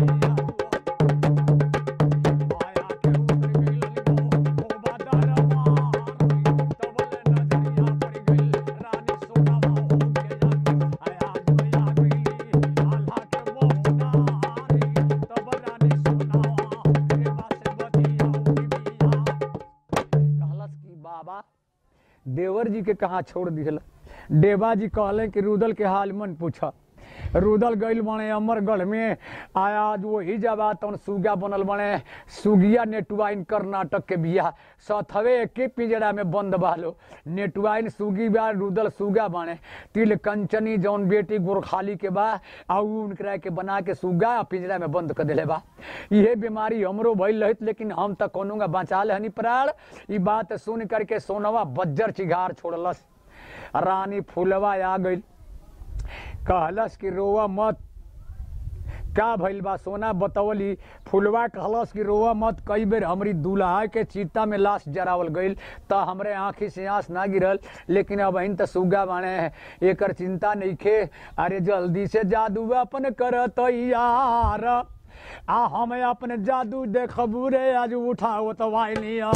S1: मोहवा गैया आया के उतर गइलन गो गोबा दरबार तबले नजरिया पड़ गइल रानी सोनावा हो के जान आया जोया गइली आल्हा के मोहनारी तब रानी सोनावा रे बासे बतिया उड़ी बिया कहलस कि बाबा देवर जी के कहाँ छोड़ दिहल देवा जी कहले कि रुदल के हाल मन पूछा रुदल गइल बने अमरगढ़ में आया आज वही जबा तन सुगा बनल बने सुगिया नेटवाइन कर्नाटक के बिया सथवे एके पिंजरा में बंद बालो नेटवाइन सुगी बा रुदल सुगा बने तिल कंचनी जौन बेटी गोरखाली के बा आ उ उनकरा के बना के सुगा आ पिंजरा में बंद कर देले बा इहे बीमारी हमरो भइल रहित लेकिन हम त कोनोगा बचा ले हनी प्राण ई बात सुन करके सोनवा बज्जर चिघार छोड़लस रानी फूलवा आ गइल कहलस कि रोवा मत का भइल बा सोना बतवली फुलवा कहलस कि रोवा मत कई बेर हमरी दूल्हा के चिता में लाश जरावल गइल त हमरे आंखी से आंस ना गिरल लेकिन अब त सुगा बाणे एकर चिंता नइखे अरे जल्दी से जादू अपन करत यार आ हम अपने जादू देखबू रे आज उठाओ तो वाइलिया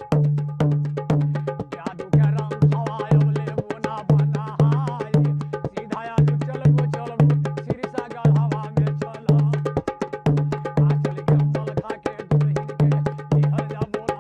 S1: जादू के रंग हवायो लेबो ना बनाई सीधा आज चलबो चलबो सिरसा गढ़वा में चल आ चल के मल खा के दुल्हन के निहर जा बोला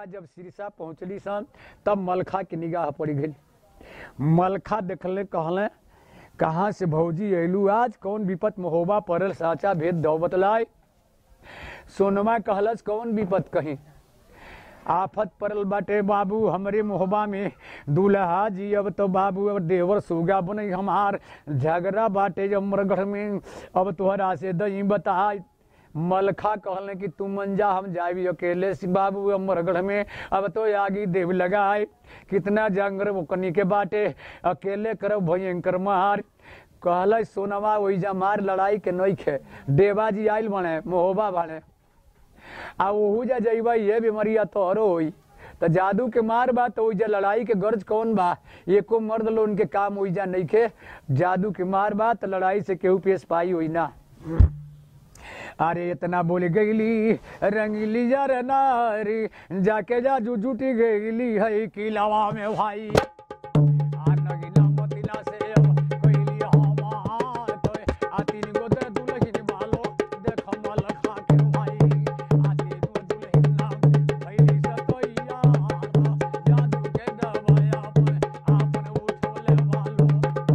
S1: जब सिरसा पहुंचली सन तब मलखा के निगाह पड़ गई मलखा देखले कहले कहाँ से भौजी अयलू आज कौन विपत महोबा पड़ल साचा भेद दौ बतलाय सोनमा कहलस कौन विपत कहीं आफत पड़ल बाटे बाबू हमरे मोहबा में दूल्हा जी अब तो बाबू अब देवर सुगा बने हमार झगड़ा बाटे अमरगढ़ में अब तोहरा से दही बता मलखा कहले कि तू मंजा हम जाबी अकेले से बाबू अमरगढ़ में अब तो आगी देव लगाए कितना जंगर मुकनी के बाटे अकेले करब भयंकर मार कहल सोनवा ओइजा मार लड़ाई के नइखे देवा जी आइल बने मोहबा बने आ ओहू जा जइबा ये बीमारिया तोहरो होई त जादू के मार बा तो ओइजा लड़ाई के गर्ज कौन बा एको मर्द लो उनके काम ओइजा नइखे जादू के मार बा त लड़ाई से केहू पेश पाई होई ना अरे इतना बोल गईली रंगीली यार नारी जाके जाजू जुटी गईली है किलावा में भाई आ नगीना मोतिला से अब कइली हमार तोय आ तीन गो दे दुलहिन बालो देख मल खा के भाई आ तीन गो दुलहिन नाम भइली सतोइया जादू के दवाया पे आपन उठोले बालो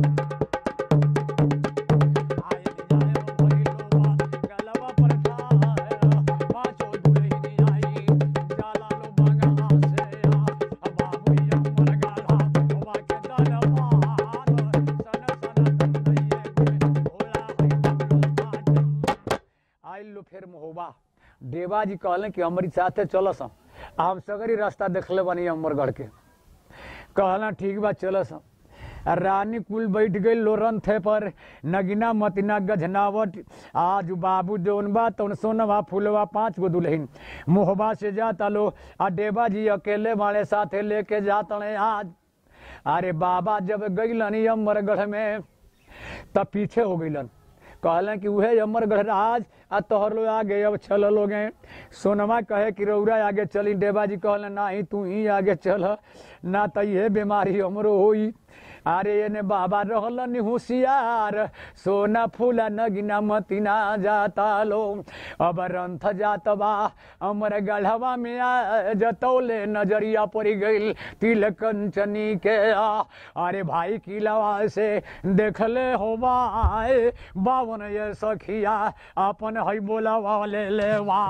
S1: आए जाए भइलो गलवा पर खाए पाछो दुलहिन आई जाला लो बंगा से आ बाबू अमर गाला होवा के दरबार सन सन तंदैये के भोला है बाटम आइल लो फिर महोबा देवा जी कहले कि हमारी साथे चलस आ हम सगरी रास्ता देखले बनी अमरगढ़ के कहला ठीक बा चलस आ रानी कुल बैठ गई लोरन थे पर नगीना मतिना गझनावट आज बाबू जौन बा तौन सोनवा फूलवा पांच गो दुल्हन मोहबा से जाता लो आ देवा जी अकेले मारे साथे लेके जातने आज अरे बाबा जब गईलन अमरगढ़ में तब पीछे हो गईलन कहलन कि उहे अमरगढ़ राज आ तोहर लोग आगे अब चल लोगे सोनमा कहे कि रौरा आगे चली देवा जी कहलन ना ही तू ही आगे चल ना तो ये बीमारी हमरो होई अरे एने बाबा रहलन होशियार सोना फूला नगिना मतिना जाता लो अब रंथ जात बा अमर गढ़वा में आ जतौले नजरिया पड़ गईल तिल कंचनी के आ अरे भाई किलवा से देखले होबा आए बावन ये सखिया अपन है बोला वाले ले वा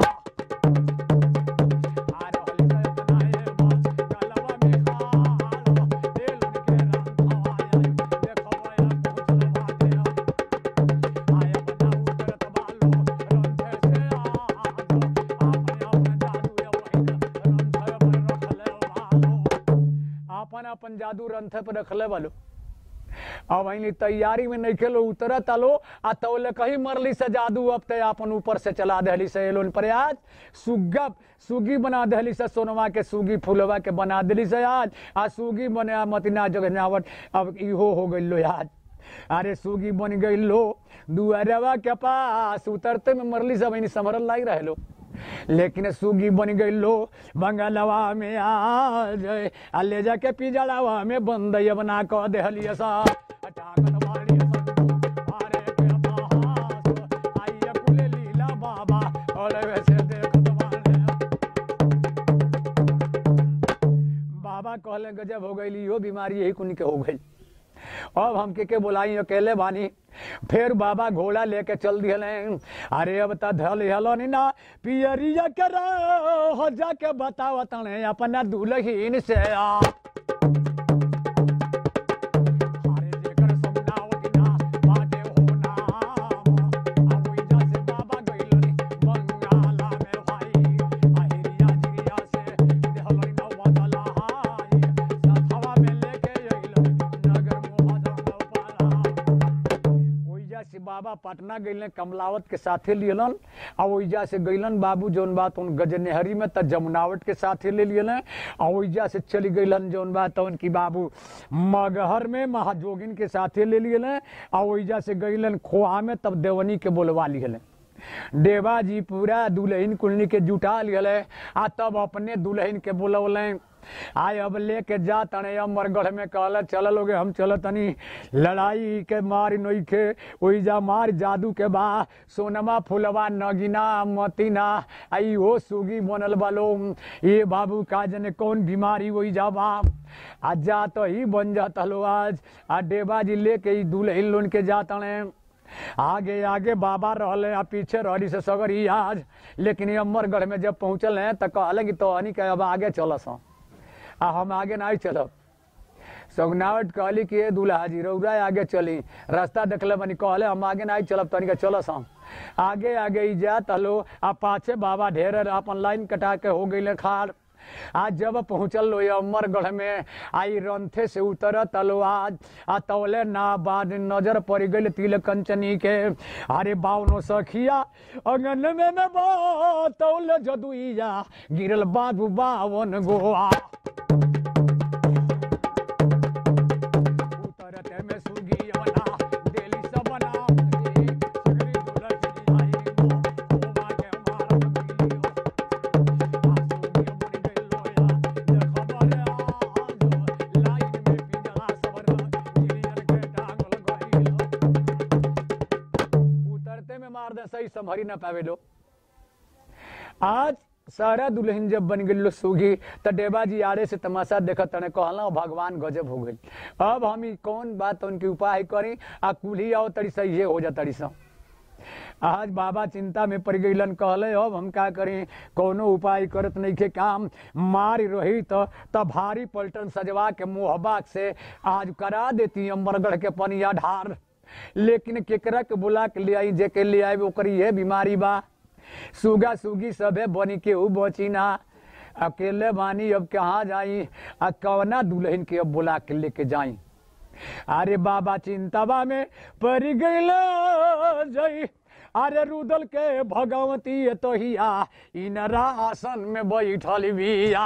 S1: अपन अपन जादू रंथ पर रखले वालो अब अइनी तैयारी में नहीं खेलो उतरत आलो आ तौले कहीं मरली से जादू अब ते अपन ऊपर से चला दहली से एलोन पर आज सुग्गा सुगी बना दहली से सोनवा के सुगी फुलवा के बना दिली से आज आ सुगी बने मतिना जगनावट अब इहो हो गइल लो आज अरे सुगी बन गइल लो दुआरवा के पास उतरते में मरली सब अइनी समरल लाग रहे लो लेकिन सुगी बन गई लो बंगलवा में आ जाए आ ले जाके पिजड़ावा में बंद बना क देहलिए सा टांगन वाली संतू मारे के बहास आइए कुले लीला बाबा और वैसे देखत वाले बाबा कहले गजब हो गई इहो बीमारी यही कुनी के हो गई अब हम के के बोलाई अकेले बानी फिर बाबा घोड़ा लेके चल दिहले अरे अब त धल हलन ना पियरिया कर हो जाके बताव तने अपना दुल्हीन से आ अरे जेकर समनावत ना बाटे हो नाम अब ओइजा से बाबा गइलनी बंगाला में भाई अहिरिया जिरिया से देहलनी ना बदला हाय सथवा में लेके अइलन नगर मोहजम पाला ओइजा से बाबा पटना गइलन कमलावत के साथे लियलन आ ओइजा से गइलन बाबू जौन बात उन गजनेहरी में त जमुनावट के साथे ले लियलन आ ओइजा से चली गइलन जौन बात उनकी बाबू मगहर में महाजोगिन के साथे ले लियलन आ ओइजा से गइलन खोहा में तब देवनी के बोलवा लियलन देवा जी पूरा दुल्हन कुलनी के जुटा लियले आ तब अपने दुल्हन के बोलौलें आय अब लेके जा तने अमरगढ़ में कहल चल लोगे हम चल तनी लड़ाई के मार नोखे ओई जा मार जादू के बा सोनमा फुलवा नगिना मतिना आई हो सुगी बनल बालो ये बाबू का जने कौन बीमारी होई जा बा आ जा तो ही बन जाता लो आज आ डेबाजी लेके ई दुल्हन लोन के जा तने आगे आगे बाबा रहले आ पीछे रहली से सगरी आज लेकिन ये अमरगढ़ में जब पहुंचल हैं तो कहले कि तो हनी के अब आगे चलस आ हम आगे नहीं चलब सगनावट कहली कि ये दूल्हा जी रौरा आगे चली रास्ता देखले बनी कहले हम आगे नहीं चलब तनी के चलस हम आगे आगे ही जा तलो आ पाछे बाबा ढेर अपन लाइन कटा के हो गई खाड़ आज जब पहुंचल लो ये अमरगढ़ में आई रंथे से उतर तलो आज आ तौले ना बाद नजर पड़ गई तिल कंचनी के अरे बावनो सखिया अंगन में में बा तौले जदुइया गिरल बाबू बावन गोआ उतरते में सुगी बना देली सब बना सगरी दुलही आई गो ओमा के मार दियो उतरते में मार दे सही संभरी ना पावे लो आज सारा दुल्हन जब बन गई लो सूगी तो डेबा जी आड़े से तमाशा देखत तने कहला भगवान गजब हो गई अब हम ई कौन बात उनके उपाय करी आ कुल्ही आओ तड़ी सही ये हो जा तड़ी सा आज बाबा चिंता में पड़ गईलन कहले अब हम का करी कोनो उपाय करत नहीं के काम मार रही तो तब भारी पलटन सजवा के मोहबाक से आज करा देती अमरगढ़ के पनिया ढार लेकिन केकरा के बुला के ले आई जे के ले आए ओकरी ये बीमारी बा सुगा सुगी सबे बनी के ऊ बची ना अकेले बानी अब कहाँ जाई आ कवना दुल्हन के अब बुला के लेके जाई अरे बाबा चिंतावा में पड़ गईल जई अरे रुदल के भगवती तो हिया इनरा आसन में बैठल बिया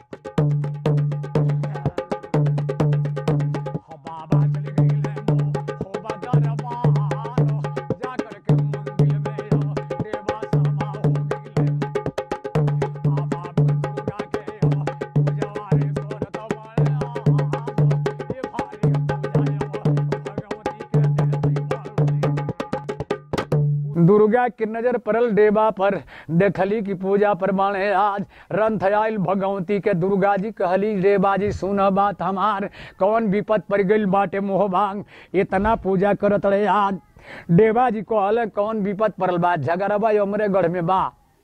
S1: हो बाबा चल गईले मो हो बाजार मारो जा करके मंदिर में हो देवा समा हो गईले आ बाबू दुर्गा के हो पूजवारे करत वाले ये भारी पूजा हो भगवती के देती वाली दुर्गा की नजर पड़ल देवा पर देखली की पूजा प्रमाण है आज रंथ आयल भगवती के दुर्गा जी कहली देवा जी सुन बात हमार कौन विपत पड़ गई बाटे मोह भांग इतना पूजा करत रहे आज देवा जी कहले कौन विपत पड़ल बा झगड़बा अमरे गढ़ में बा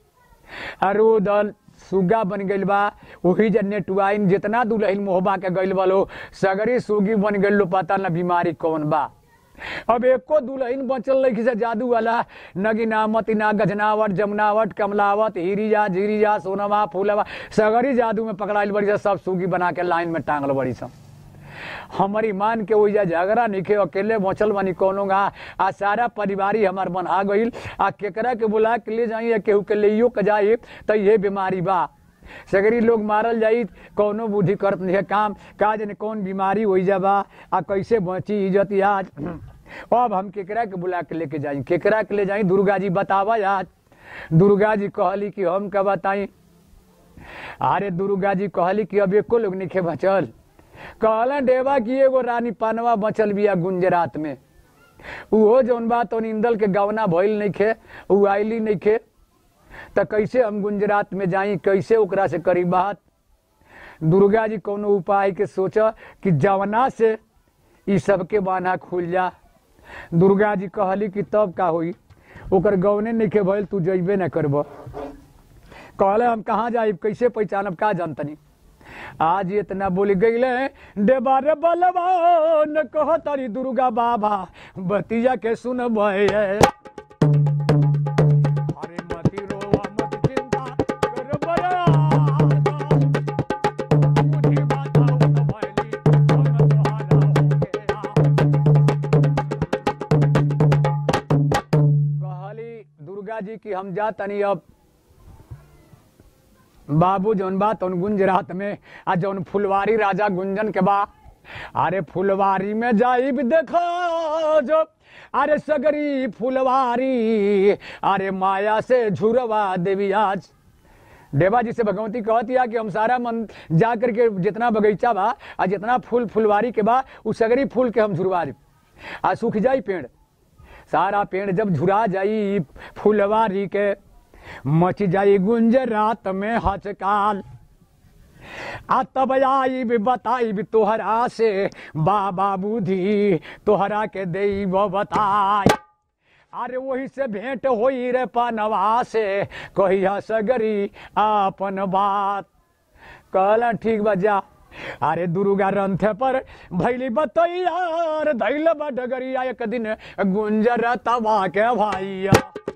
S1: अरुदल सुगा बन गइल बा वही जन्ने टुआइन जितना दुल्हन मोहबा के गइल बालो सगरी सुगी बन गइल लो पता न बीमारी कौन बा अब एको दुल्हन बचल नहीं से जादू वाला नगिना मतिना गजनावट जमुनावट कमलावट हीरिया झीरिया सोनवा फूलवा सगरी जादू में पकड़ाइल बड़ी सा सब सुगी बना के लाइन में टांगल बड़ी सा हमारी मान के ओइजा झगड़ा निके अकेले बचल बनी कोनो गा आ सारा परिवारी हमार बना गइल आ केकरा के बुला के ले जाई केहू के लेइयो के जाई त ये बीमारी बा सगरी लोग मारल जाई कौनो बुद्धि करत नहीं है काम का जने कौन बीमारी हो बा आ कैसे बची इज्जत आज अब हम केकरा के बुला के लेके जाई केकरा के ले जाई दुर्गा जी बतावा आज दुर्गा जी कहली कि हम का बताई अरे दुर्गा जी कहली कि अब एको लोग निखे बचल कहला डेवा की एगो रानी पानवा बचल बिया गुंजरात में उहो जौन बा तो इंदल के गवना भइल नइखे उ आइली नइखे त कैसे हम गुंजरात में जाई कैसे ओकरा से करी बात दुर्गा जी कोनो उपाय के सोच कि जवना से ई सबके बाना खुल जा दुर्गा जी कहली कि तब का होई ओकर गवने नइखे भइल तू जइबे न करब कहले हम कहाँ जाइब कैसे पहचानब का जानतनी आज इतना बोल गईले देबारे बलवान कह तारी दुर्गा बाबा बतिया के सुन अरे मती रोवा मत चिंता कर बया मुझे बताओ तो भैली हम तुम्हारा हो गया कहली दुर्गा जी की हम जा तनी अब बाबू जौन बा तौन गुंजरात में आ जौन फुलवारी राजा गुंजन के बा अरे फुलवारी में जाइब देखो जो अरे सगरी फुलवारी अरे माया से झुरवा देवी आज देवा जी से भगवती कहती है कि हम सारा मन जा करके जितना बगीचा बा आ जितना फूल फुलवारी के बा उ सगरी फूल के हम झुरवा दी आ सूख जाई पेड़ सारा पेड़ जब झुरा जाई फुलवारी के मच जाई गुंज रात में हचकाल आ तब आई भी बताई भी तोहरा से बाबा बुद्धि तोहरा के देव बताई अरे वही से भेंट होई रे पनवा से कहिया सगरी आपन बात कहला ठीक बजा अरे दुर्गा रंथ पर भैली बतैया धैल बा डगरिया एक दिन गुंजर तवा के भाइया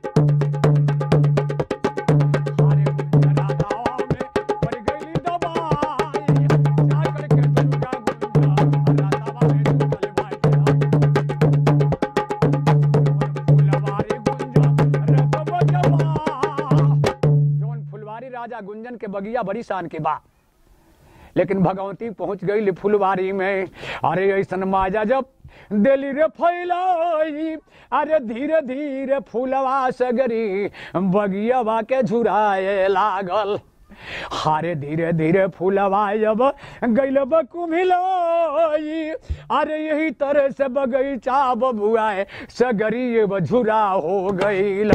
S1: अरे गुंजरा तवा में पड़ गइली दबाई, जा करके दुर्गा गुंजरा तवा में डूबल बाटिया। फुलवारी गुंजन रतब जवा। जौन फुलवारी राजा गुंजन के बगिया बड़ी शान के बा लेकिन भगवती पहुंच गई फुलवारी में अरे ऐसन माजा जब दिली रे फैलाई अरे धीरे धीरे फूलवा सगरी बगियावा के झुराए लागल हारे धीरे धीरे फूलवा जब गैल कुमिलाई अरे यही तरह से बगीचा बबुआए सगरी ये झुरा हो गईल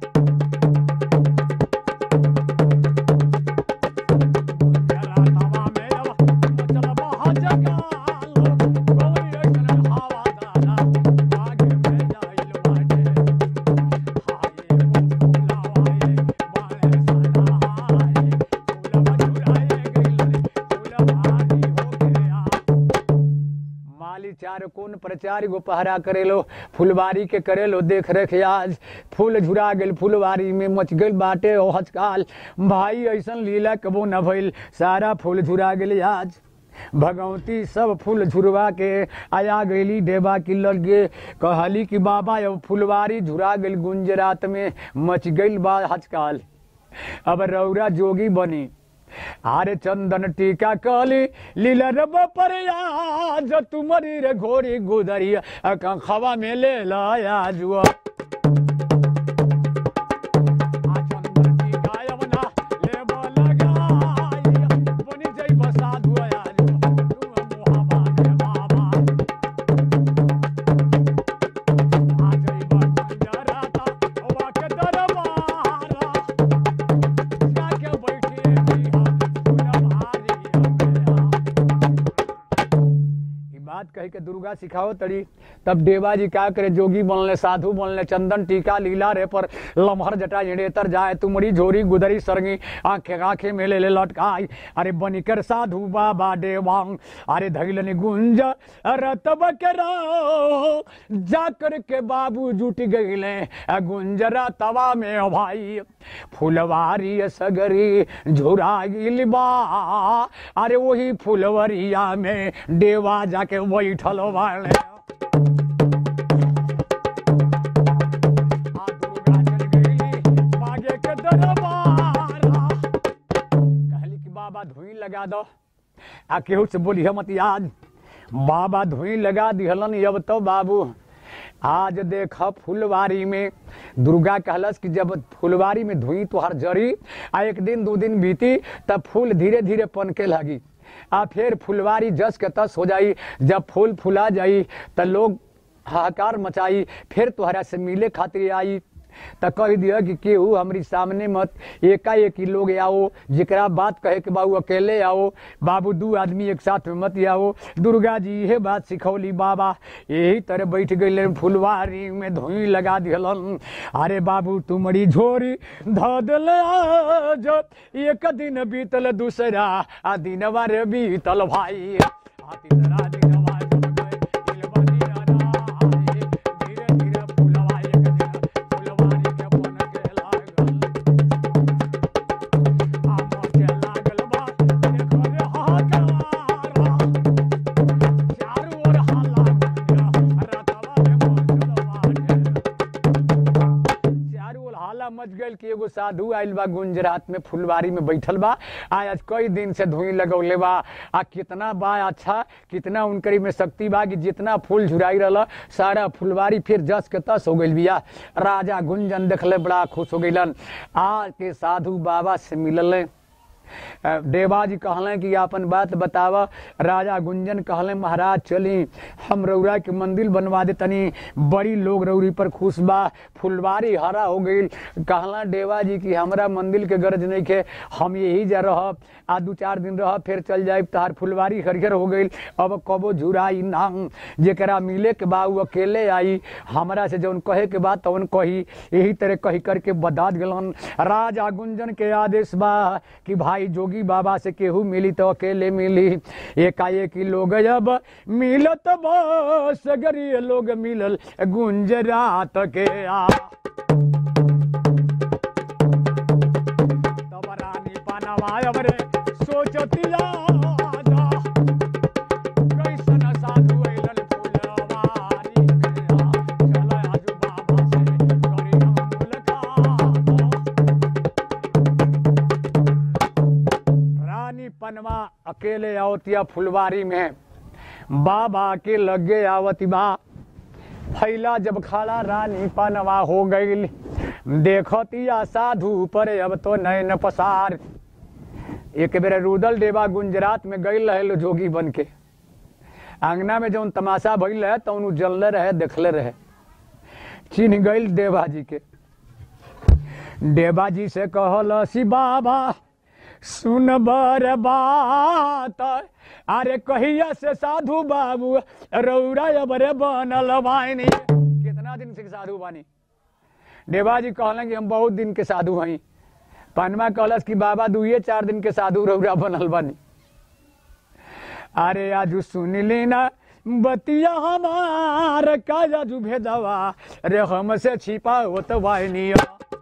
S1: माली चार कोन प्रचार गो पहरा करेलो फुलवारी के करेलो देख रेख आज फूल झुरा गेल फुलवारी में मच गेल बाटे ओ हचकाल भाई ऐसन लीला कबो न भइल सारा फूल झुरा गेल आज भगवती सब फूल झुरवा के आया गईली देवा की लगे कहली कि बाबा अब फुलवारी झुरा गेल गुंजरात में मच गईल बा हचकाल अब रौरा जोगी बनी आरे चंदन टीका कली लीला रब पर आज तुम्हारी रे घोड़ी गुदरी खवा में ले लाया जुआ बात कही के दुर्गा सिखाओ तड़ी तब देवा जी क्या करे जोगी बनले साधु बनले चंदन टीका लीला रे पर लमहर जटा जड़ेतर जाए तुमरी झोरी गुदरी सरगी आंखे आंखे में ले ले लटकाई अरे बनिकर साधु बाबा देवांग अरे धैलनी गुंज रतब के रो जा कर के बाबू जुट गईले गुंजरा तवा में भाई फुलवारी सगरी झुरागिल बा अरे वही फुलवरिया में देवा जाके बैठल बाड़े आ दुर्गा चल गईली बागे के दरबारा कहली कि बाबा धुई लगा दो आ केहू से बोली मत आज बाबा धुई लगा दिहलन अब तो बाबू आज देख फुलवारी में दुर्गा कहलस कि जब फुलवारी में धुई तुहार जरी आ एक दिन दो दिन बीती तब फूल धीरे धीरे पनके लगी आ फिर फुलवारी जस के तस हो जाई जब फूल फुला जाई त लोग हाहाकार मचाई फिर तुहरा से मिले खातिर आई त कह दिया कि केहू हमारी सामने मत एकाएक ही लोग आओ जेकरा बात कहे के बाबू अकेले आओ बाबू दू आदमी एक साथ में मत आओ दुर्गा जी यह बात सिखौली बाबा यही तरह बैठ गए फुलवारी में धुई लगा दिहलन अरे बाबू तुमरी झोरी ध दिल आज एक दिन बीतल दूसरा आ दिनवा रे बीतल भाई आ तीसरा दिनवा जब गए दिलवा दिया राय। धीरे धीरे फुलवा एक दिन फुलवारी के बन के लागल आ मोचे लागल बा देखो रे हाहाकार चारू ओर हल्ला गुंजा रतवा में मचल बाटे चारू ओर हाला मच गइल कि एगो साधु आइल बा गुंजरात में फुलवारी में बैठल बा आज कई दिन से धुई लगौले बा आ कितना बा अच्छा कितना उनकरी में शक्ति बा कि जितना फूल झुराई रहल सारा फुलवारी फिर जस के तस हो गइल बिया राजा गुंजन देखले बड़ा खुश हो गइलन आज के साधु बाबा से मिलल देवा जी कहलें कि अपन बात बतावा राजा गुंजन कहलें महाराज चली हम रौरा के मंदिर बनवा दे तनी बड़ी लोग रौरी पर खुश बा फुलवारी हरा हो गई कहला देवा जी कि हमरा मंदिर के गरज नहीं के हम यही जा रहब आ दू चार दिन रह फिर चल जाए तहार फुलवारी हरिहर हो गई अब कबो झुराई ना जेकरा मिले के बा उ अकेले आई हमरा से जौन कहे के बा तौन कही यही तरह कही करके बदात गलन राजा गुंजन के आदेश बा कि भाई जोगी बाबा से केहू मिली तो अकेले मिली एकाएक ही लोग जब मिलत बस गरीब लोग मिलल गुंजरात के आ तब रानी पानवा अबरे सोचतिया जा कैसन साधु अइलन फुलवारी के आ चल आजू बाबा से करी हम मुलाकात रानी पनवा अकेले आवतिया फुलवारी में बाबा के लगे आवती बा फैला जब खड़ा रानी पनवा हो गई देखतिया साधु पर अब तो नैन पसार एक बेर रुदल देवा गुजरात में गई रहे जोगी बन के अंगना में जौन तमाशा भइल रहे तौन उ जलले रहे देखले रहे चिन्ह गई देवा जी के देवा जी से कहल सी बाबा सुन बर बात अरे कहिया से साधु बाबू रौरा अबरे बनल बानी कितना दिन से साधु बानी देवा जी कहलन कि हम बहुत दिन के साधु हई पनमा कहलस कि बाबा दुइये चार दिन के साधु रौरा बनल बानी अरे आजू सुन ली ना बतिया हमार का जाजू भेदवा रे हमसे छिपा होत वाहिनी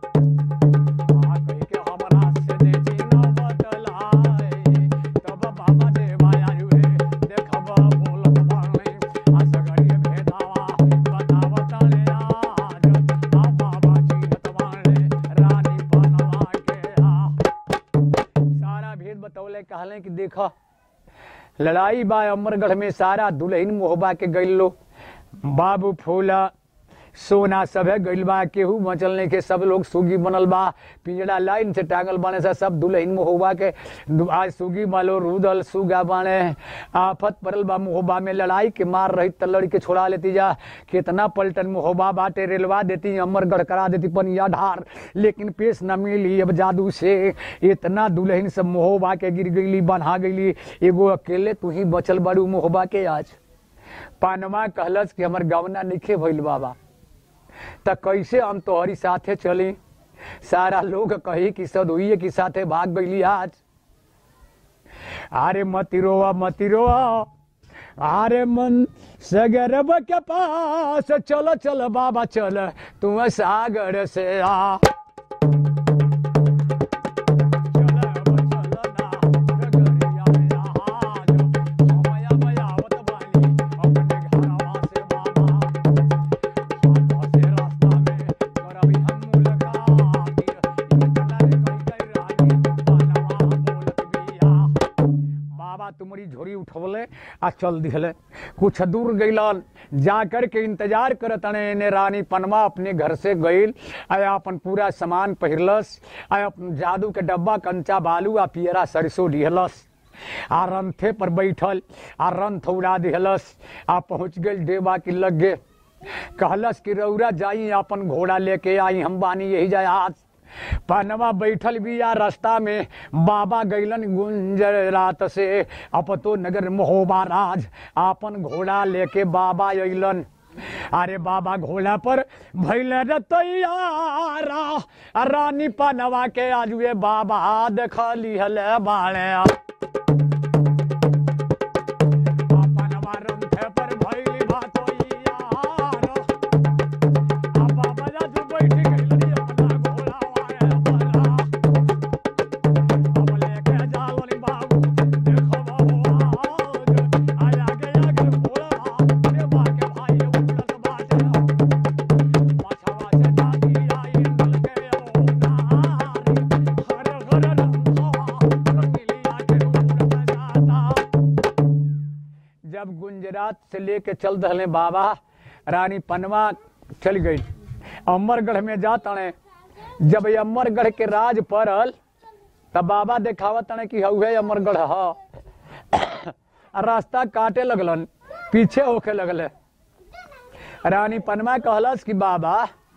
S1: सारा भेद बतौले कहले कि देखो लड़ाई बा अमरगढ़ में सारा दुल्हन मोहबा के गइल लो बाबू फूला सोना सब है गइल बा केहू मचल नहीं के सब लोग सुगी बनल बा पिंजड़ा लाइन से टांगल बाने सा सब दुल्हन मोहबा के दु- आज सुगी मालो रुदल सुगा बाने आफत पड़ल बा मोहबा में लड़ाई के मार रही त लड़ के छोड़ा लेती जा कितना पलटन मोहबा बाटे रेलवा देती अमरगढ़ करा देती पनिया ढार लेकिन पेश न मिली अब जादू से इतना दुल्हन सब मोहबा के गिर गईली बन्हा गईली एगो अकेले तू ही बचल बड़ू मोहबा के आज पानमा कहलस कि हमर गवना निखे भइल बाबा त कैसे हम तोहरी साथे चली सारा लोग कही कि सदुइये की साथे भाग गईली आज अरे मती रोआ मती रोआ अरे मन सगरब के पास चल चल बाबा चल तू सागर से आ बाबा तुम्हारी झोरी उठवले आ चल दिहले कुछ दूर गइलन जा कर के इंतजार करत अने ने रानी पनमा अपने घर से गइल आ अपन पूरा सामान पहिरलस आ अपन जादू के डब्बा कंचा बालू आ पियरा सरसों दिहलस आ रंथे पर बैठल आ रंथ उड़ा दिहलस आ पहुंच गइल देवा के लगे कहलस कि रौरा जाई अपन घोड़ा लेके आई हम बानी यही जाए आज पनवा बैठल बिया रास्ता में बाबा गैलन गुंजर रात से अपतो नगर महोबा राज आपन घोड़ा लेके बाबा अइलन अरे बाबा घोड़ा पर भैल रे तैयारा आ रानी पनवा के आजुए बाबा देखली हले बाणे आ पनवा रंथे पर भैली भातोइयारा आ बाबा जाजू बैठ गइल अपना घोड़ा वाया बना अब लेके जावली बाबू देखो बाबू आज आगे आगे घोड़ा देवा के भाई उड़त बाटे पछवा से जाती आई नल के ओना गुजरात से लेके चल दहले बाबा रानी पनवा चल गई अमरगढ़ में जा तणे जब ये अमरगढ़ के राज पड़ल तब बाबा देखावा तणे कि हउहे अमरगढ़ ह आ रास्ता काटे लगलन पीछे होके लगले रानी पनमा कहलस कि बाबा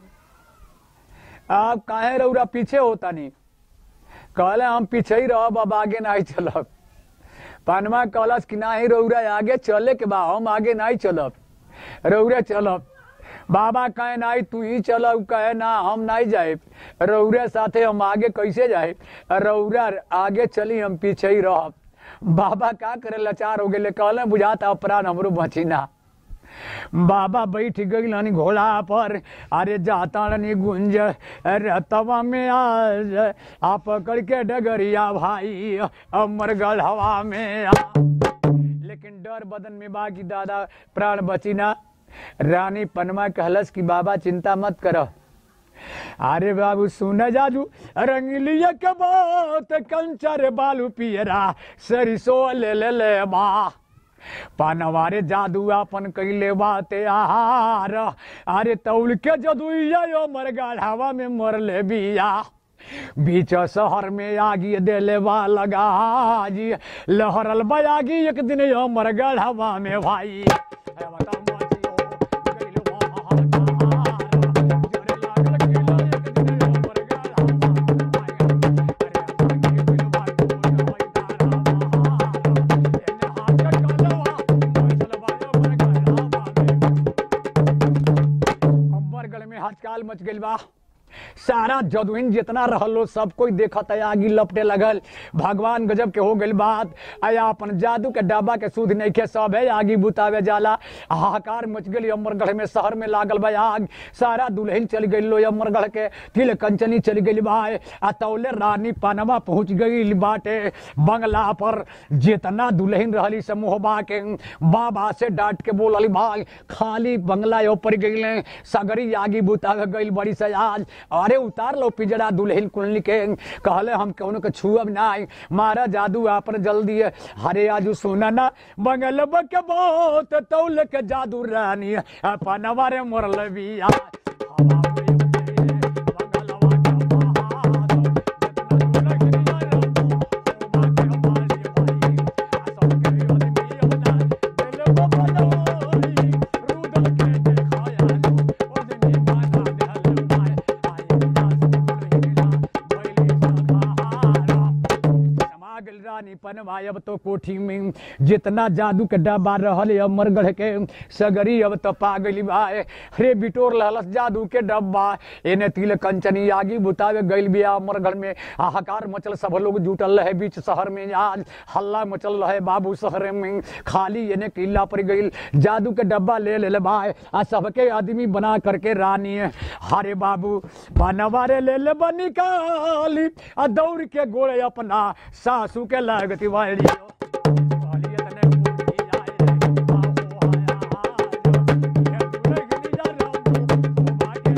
S1: आप काहे रौरा पीछे होता नहीं कहले हम पीछे ही रहब अब आगे नहीं चलब पनमा कहलस कि नाही रौरा आगे चले के बा हम आगे नहीं चलब रौरे चलब बाबा कहे नाही तू ही चलब कहे ना हम नहीं जाए रौरे साथे हम आगे कैसे जाए रौरा आगे चली हम पीछे ही रहब बाबा का करे लाचार हो गए कहले बुझाता अपराध हमरो बची ना बाबा बैठ गई हनी घोड़ा पर अरे जाता रनी गुंज रतवा में आज आ पकड़ के डगरिया भाई अमरगढ़ हवा में आ लेकिन डर बदन में बाकी दादा प्राण बची ना रानी पनमा कहलस कि बाबा चिंता मत करो अरे बाबू सुन जाजू रंगलिया के बात कंचर बालू पियरा सरिसो ले ले ले बा पानवारे जादू अपन कैले बाते आहार अरे तौल के जदुइया यो मर गाढ़ावा में मरले बिया बीच शहर में आगी देले बा लगा जी लहरल बयागी एक दिन यो मर गाढ़ावा में भाई है बता माचियो, गइल बहार, जोरे लागल किला एक दिन यो मर गाढ़ावा में भाई। अरे आगे गइल बा कोई होई तारा बहार, एने हाथ कलवा, मचल बा यो मर गाढ़ावा में। अम्बरगढ़ में हड़ताल मच गइल बा सारा जदुइन जितना रहलो सब कोई देखत है आगी लपटे लगल भगवान गजब के हो गइल बात आया अपन जादू के डब्बा के सुध नहीं के सब है आगी बुतावे जाला हाहाकार मच गई अमरगढ़ में शहर में लागल बा आग सारा दुल्हन चल गई लो अमरगढ़ के तिल कंचनी चल गई बा आ तौले रानी पनवा पहुंच गई बाटे बंगला पर जितना दुल्हन रहली से मोहबा के बाबा से डांट के बोलल भाई खाली बंगला ऊपर गई सगरी आगी बुतावे गई बड़ी से आज अरे उतार लो पिजड़ा दुल्हन कुलनी के कहले हम कौन के छुअब नहीं मारा जादू आप जल्दी है हरे आजू सुना ना बंगल के बहुत तौल के जादू रानी अपन वारे मोरल बिया हवा में उतरी है, बंगलवा के बहार, जितना दुल्हन यार हो, होबा के बाली भाई, आ सब के आदमी अपना दिल को बनोरी, रुदल के देखाया लो, ओ जिनी बाधा दिहल माय, आई उदास दुल्हनिया, भइली सहारा। समा गेल रानी पनवाय अब तो कोठी में जितना जादू के डब्बा रहल अमरगढ़ के सगरी अब तो पा गई भाई रे बिटोर लहलस जादू के डब्बा एने तिल कंचनी आगी बुतावे गइल बिया अमरगढ़ में हाहाकार मचल सब लोग जुटल रहे बीच शहर में आज हल्ला मचल रहे बाबू शहर में खाली एने किला पर गइल जादू के डब्बा ले ले भाई आ सबके आदमी बना करके रानी हरे बाबू बनवारे ले ले बनी काली आ दौड़ के गोड़े अपना सासू के लागती वाली वाली तने पूरी आए रे, बाहो आया आज, ये दुलगनी जा रहो, बागे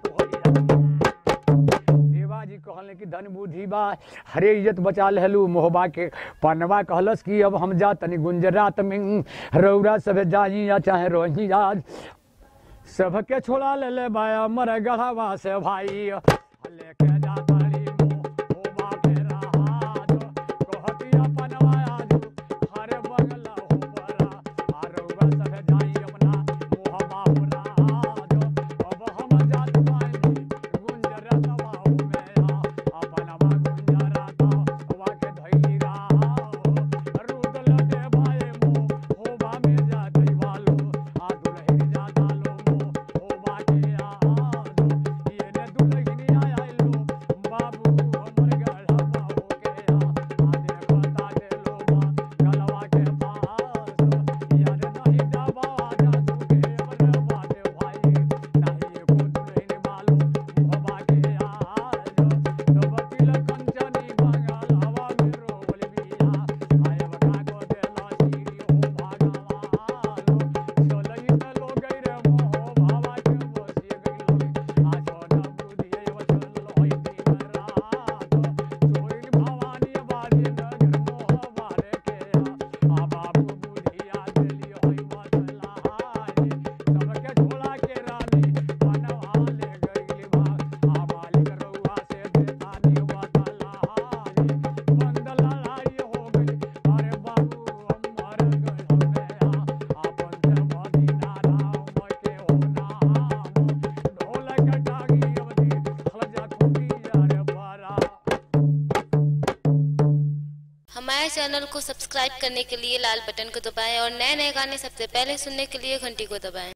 S1: लगोया। देवा जी कहले कि धन बुद्धि बा हरे इज्जत बचा लहलू मोहबा के पनवा कहलस कि अब हम जा तनी गुंजरात में रौरा सब जाई या चाहे रोही आज सबके छोड़ा ले ले बाया मर गढ़ावा से भाई लेके जा तारी मोहबा के राज कहती अपन आज हरे बंगला हो बरा आरौवा सब जाई अपना मोहबा हो राज अब हम जात पाई गुंजरतवा हो मेरा अपनवा गुंजरता वा के धैली राव रुदल दे भाई मो होबा में जा दैवालो आ दुलही जा दालो मो होबा के आज येने दुलही आया लो
S2: हमारे चैनल को सब्सक्राइब करने के लिए लाल बटन को दबाएं और नए नए गाने सबसे पहले सुनने के लिए घंटी को दबाएं